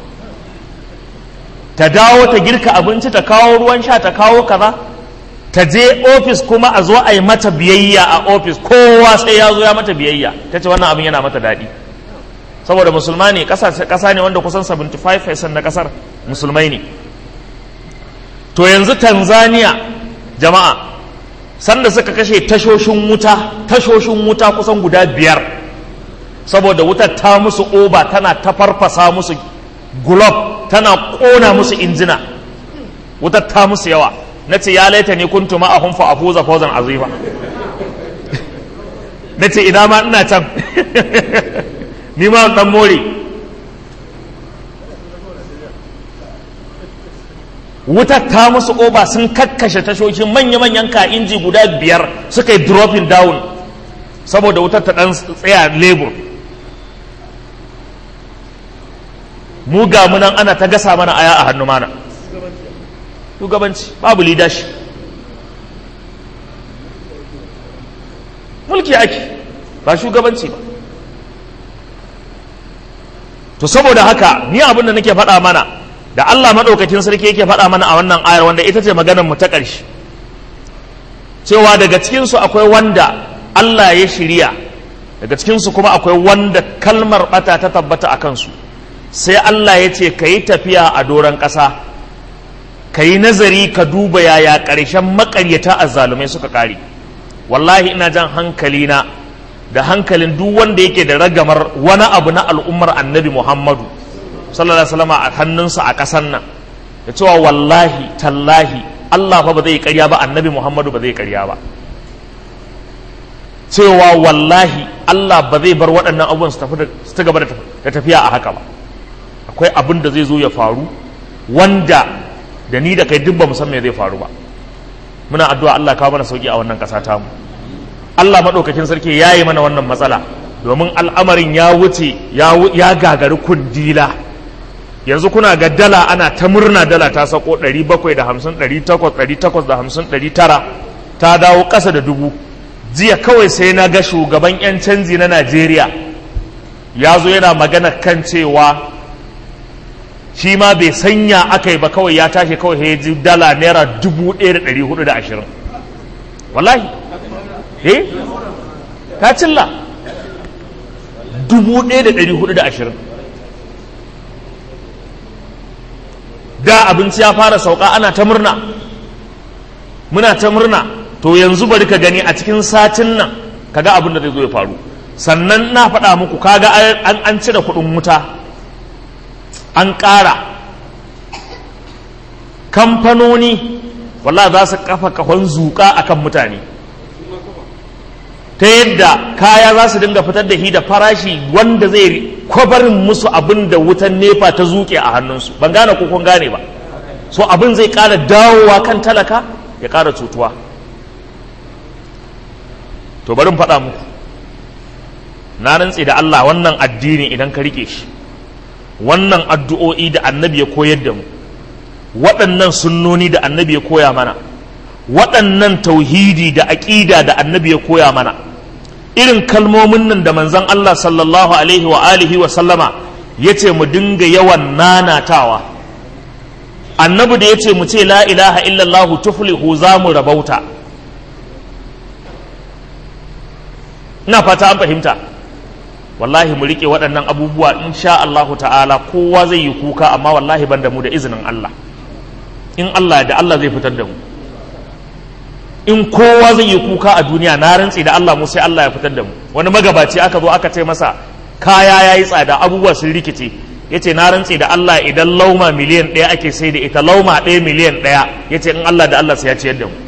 A: ta dawo ta girka abinci ta kawo ruwan sha ta kawo kaza ta je ofis kuma a zo a yi mata biyayya a ofis kowa sai ya zo ya mata biyayya ta ce wannan abin yana mata daɗi saboda musulma ne ƙasa ne wanda kusan 75% na ƙasar musulmai ne to yanzu tanzania jama'a sanda suka kashe tashoshin wuta tashoshin wuta kusan guda biyar saboda wutar ta musu oba tana ta farfasa musu gulob tana ƙona musu injina wutar ta musu yawa na ce ya laita ne kuntu ma'ahun fa afuza fawzan azima na ce ina ma ina can ni ma dan more wutar ta musu oba sun kakkashe tashoshin manya-manyan ka inji guda biyar suka yi dropping down saboda wutar ta dan tsaya lebur mu ga munan ana ta gasa mana aya a hannu mana shugabanci babu leadership mulki ake ba shugabanci ba to saboda haka ni abin da nake faɗa mana da Allah maɗaukakin sarki yake faɗa mana a wannan ayar wanda ita ce maganar mu ta ƙarshe cewa daga cikinsu akwai wanda Allah ya shirya daga cikinsu kuma akwai wanda kalmar ɓata ta tabbata a kansu sai Allah ya ce ka yi tafiya a doron ƙasa ka yi nazari ka duba yaya ƙarshen makaryata azzalumai suka ƙare wallahi ina jan hankali na da hankalin duk wanda yake da ragamar wani abu na al'ummar annabi muhammadu sallallahu alaihi wasallam a hannunsa a ƙasar nan da cewa wallahi tallahi allah fa ba zai ƙarya ba annabi muhammadu ba zai ƙarya ba cewa wallahi allah ba zai bar waɗannan abubuwan su ta gaba da tafiya a haka ba akwai abin da zai zo ya faru wanda da ni da kai duk ba mu san me zai faru ba muna addu'a Allah kawo mana sauki a wannan ƙasa tamu Allah maɗaukakin sarki ya yi mana wannan matsala domin al'amarin ya wuce ya gagari kundila yanzu kuna ga dala ana ta murna dala ta sako 750 800 900 ta dawo ƙasa da dubu jiya kawai sai na ga shugaban 'yan canji na Najeriya ya zo yana magana kan cewa shi ma bai sanya aka yi ba kawai ya tashi kawai ya ji dala naira dubu ɗaya da ɗari hudu da ashirin wallahi eh ta cilla dubu ɗaya da ɗari hudu da ashirin da abinci ya fara sauka ana ta murna muna ta murna to yanzu bari ka gani a cikin satin nan kaga abin da zai zo ya faru sannan na faɗa muku kaga an cire kuɗin wuta an ƙara kamfanoni wallah za su kafa kahon zuƙa a kan mutane ta yadda kaya za su dinga fitar da shi da farashi wanda zai kwabarin musu abin da wutan nefa ta zuƙe a hannunsu ban gane ko kun gane ba so abin zai ƙara dawowa kan talaka ya ƙara cutuwa to bari faɗa muku na rantse da Allah wannan addini idan ka rike shi wannan addu'o'i da annabi ya koyar da mu waɗannan sunnoni da annabi ya koya mana waɗannan tauhidi da aƙida da annabi ya koya mana irin kalmomin nan da manzon Allah sallallahu alaihi wa alihi wa sallama ya ce mu dinga yawan nanatawa annabi da ya ce mu ce la ilaha illallahu tuflihu za mu rabauta ina fata an fahimta wallahi mu rike waɗannan abubuwa in sha Allahu ta'ala kowa zai yi kuka amma wallahi ban da mu da izinin Allah in Allah da Allah zai fitar da mu in kowa zai yi kuka a duniya na rantsi da Allah mu sai Allah ya fitar da mu wani magabaci aka zo aka ce masa kaya yayi tsada abubuwa sun rikice yace na rantsi da Allah idan lauma miliyan ɗaya ake sai da ita lauma ɗaya miliyan ɗaya yace in Allah da Allah sai ya ciyar da mu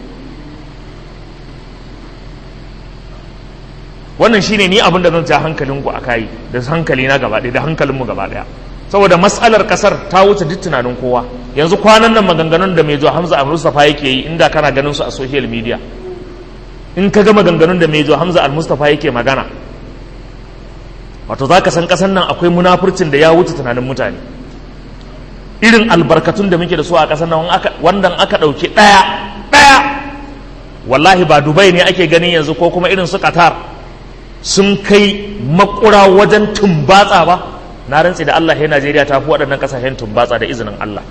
A: wannan shine ni abin da zan ja hankalinku a kai da hankali na gaba ɗaya da hankalinmu gaba ɗaya saboda matsalar kasar ta wuce duk tunanin kowa yanzu kwanan nan maganganun da mai zuwa hamza al mustafa yake yi inda kana ganin su a social media in ka ga maganganun da mai zuwa hamza al mustafa yake magana wato za ka san kasan nan akwai munafurcin da ya wuce tunanin mutane irin albarkatun da muke da su a kasan nan wanda aka ɗauki ɗaya ɗaya wallahi ba dubai ne ake ganin yanzu ko kuma irin su qatar sun kai makura wajen tumbatsa ba na rantsi da Allah ya Najeriya ta fi waɗannan ƙasashen tumbatsa da izinin Allah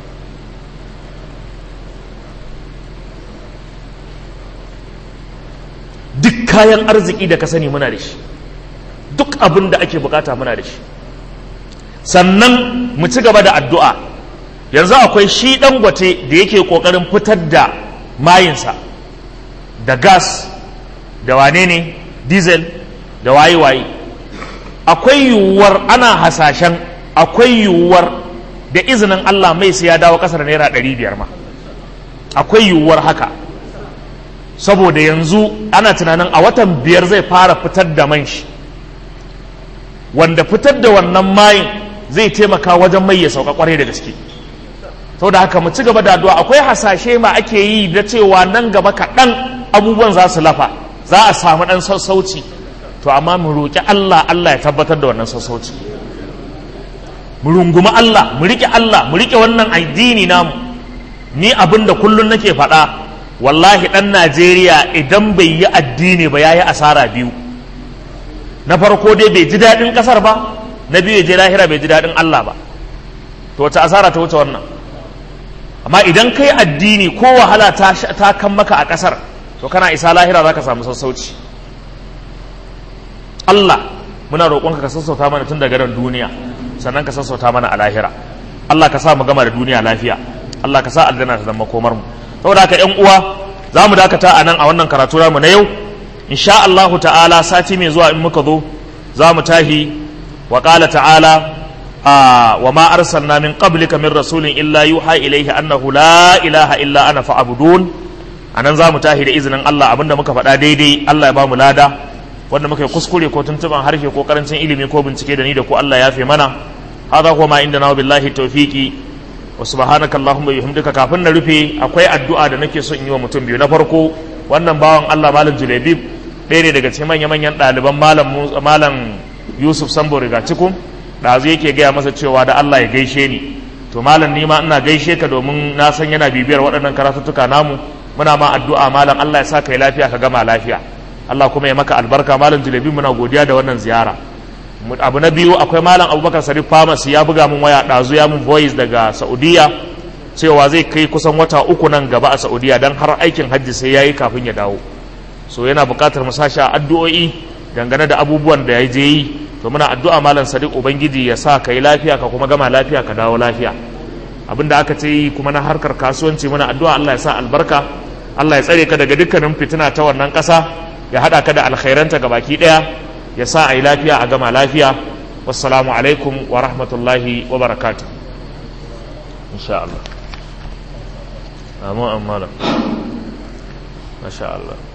A: duk kayan arziki da ka sani muna da shi duk abin da ake bukata muna da shi sannan mu ci gaba da addu'a yanzu akwai shi dangote da yake ƙoƙarin fitar da mayinsa da gas da wane ne diesel da waye-waye akwai yiwuwar ana hasashen akwai yiwuwar da izinin Allah mai sai ya dawo kasar naira ɗari biyar ma akwai yiwuwar haka saboda yanzu ana tunanin a watan biyar zai fara fitar da man shi wanda fitar da wannan mayin zai taimaka wajen mai ya sauka kwarai da gaske saboda haka mu ci gaba da addu'a akwai hasashe ma ake yi da cewa nan gaba kaɗan abubuwan za su lafa za a samu ɗan sassauci to amma mu roƙi Allah Allah ya tabbatar da wannan sassauci mu rungumi Allah mu riƙe Allah mu riƙe wannan addini namu ni abin da kullum nake faɗa wallahi ɗan Najeriya idan bai yi addini ba ya yi asara biyu na farko dai bai ji daɗin ƙasar ba na biyu ya je lahira bai ji daɗin Allah ba to wace asara ta wuce wannan amma idan kai addini ko wahala ta kan maka a ƙasar to kana isa lahira za ka samu sassauci Allah muna roƙonka ka sassauta mana tun daga ran duniya sannan ka sassauta mana a lahira Allah ka sa mu gama da duniya lafiya Allah ka sa aljanna ta zama komar mu saboda haka ƴan uwa za mu dakata a nan a wannan karatu mu na yau insha Allahu ta'ala sati mai zuwa in muka zo za mu tahi wa qala ta'ala wa ma arsalna min qablika min rasulin illa yuha ilayhi annahu la ilaha illa ana fa'budun anan za mu tahi da izinin Allah abinda muka faɗa daidai Allah ya ba mu lada wanda muka yi kuskure ko tuntuban harshe ko karancin ilimi ko bincike da ni da ku Allah ya fi mana hada kuma ma inda na billahi tawfiqi wa subhanaka allahumma bihamdika kafin na rufe akwai addu'a da nake so in yi wa mutum biyu na farko wannan bawan Allah malam Julebib ɗaya ne daga cikin manya manyan ɗaliban malam malam Yusuf Sambo riga cikin ɗazu yake gaya masa cewa da Allah ya gaishe ni to malam ni ma ina gaishe ka domin na san yana bibiyar waɗannan karatuttuka namu muna ma addu'a malam Allah ya sa kai lafiya ka gama lafiya Allah kuma ya maka albarka malam Julebib muna godiya da wannan ziyara abu na biyu akwai malam abubakar sarif pharmacy ya buga min waya ɗazu ya min voice daga saudiya cewa zai kai kusan wata uku nan gaba a saudiya don har aikin hajji sai ya yi kafin ya dawo so yana buƙatar mu sashi addu'o'i dangane da abubuwan da ya je yi to muna addu'a malam sadiq ubangiji ya sa ka yi lafiya ka kuma gama lafiya ka dawo lafiya abin da aka ce yi kuma na harkar kasuwanci muna addu'a allah ya sa albarka allah ya tsare ka daga dukkanin fitina ta wannan ƙasa ya haɗa ka da alkhairanta gabaki ɗaya ya sa a yi lafiya a gama lafiya wassalamu alaikum wa rahmatullahi wa barakatu insha Allah amma amma masha Allah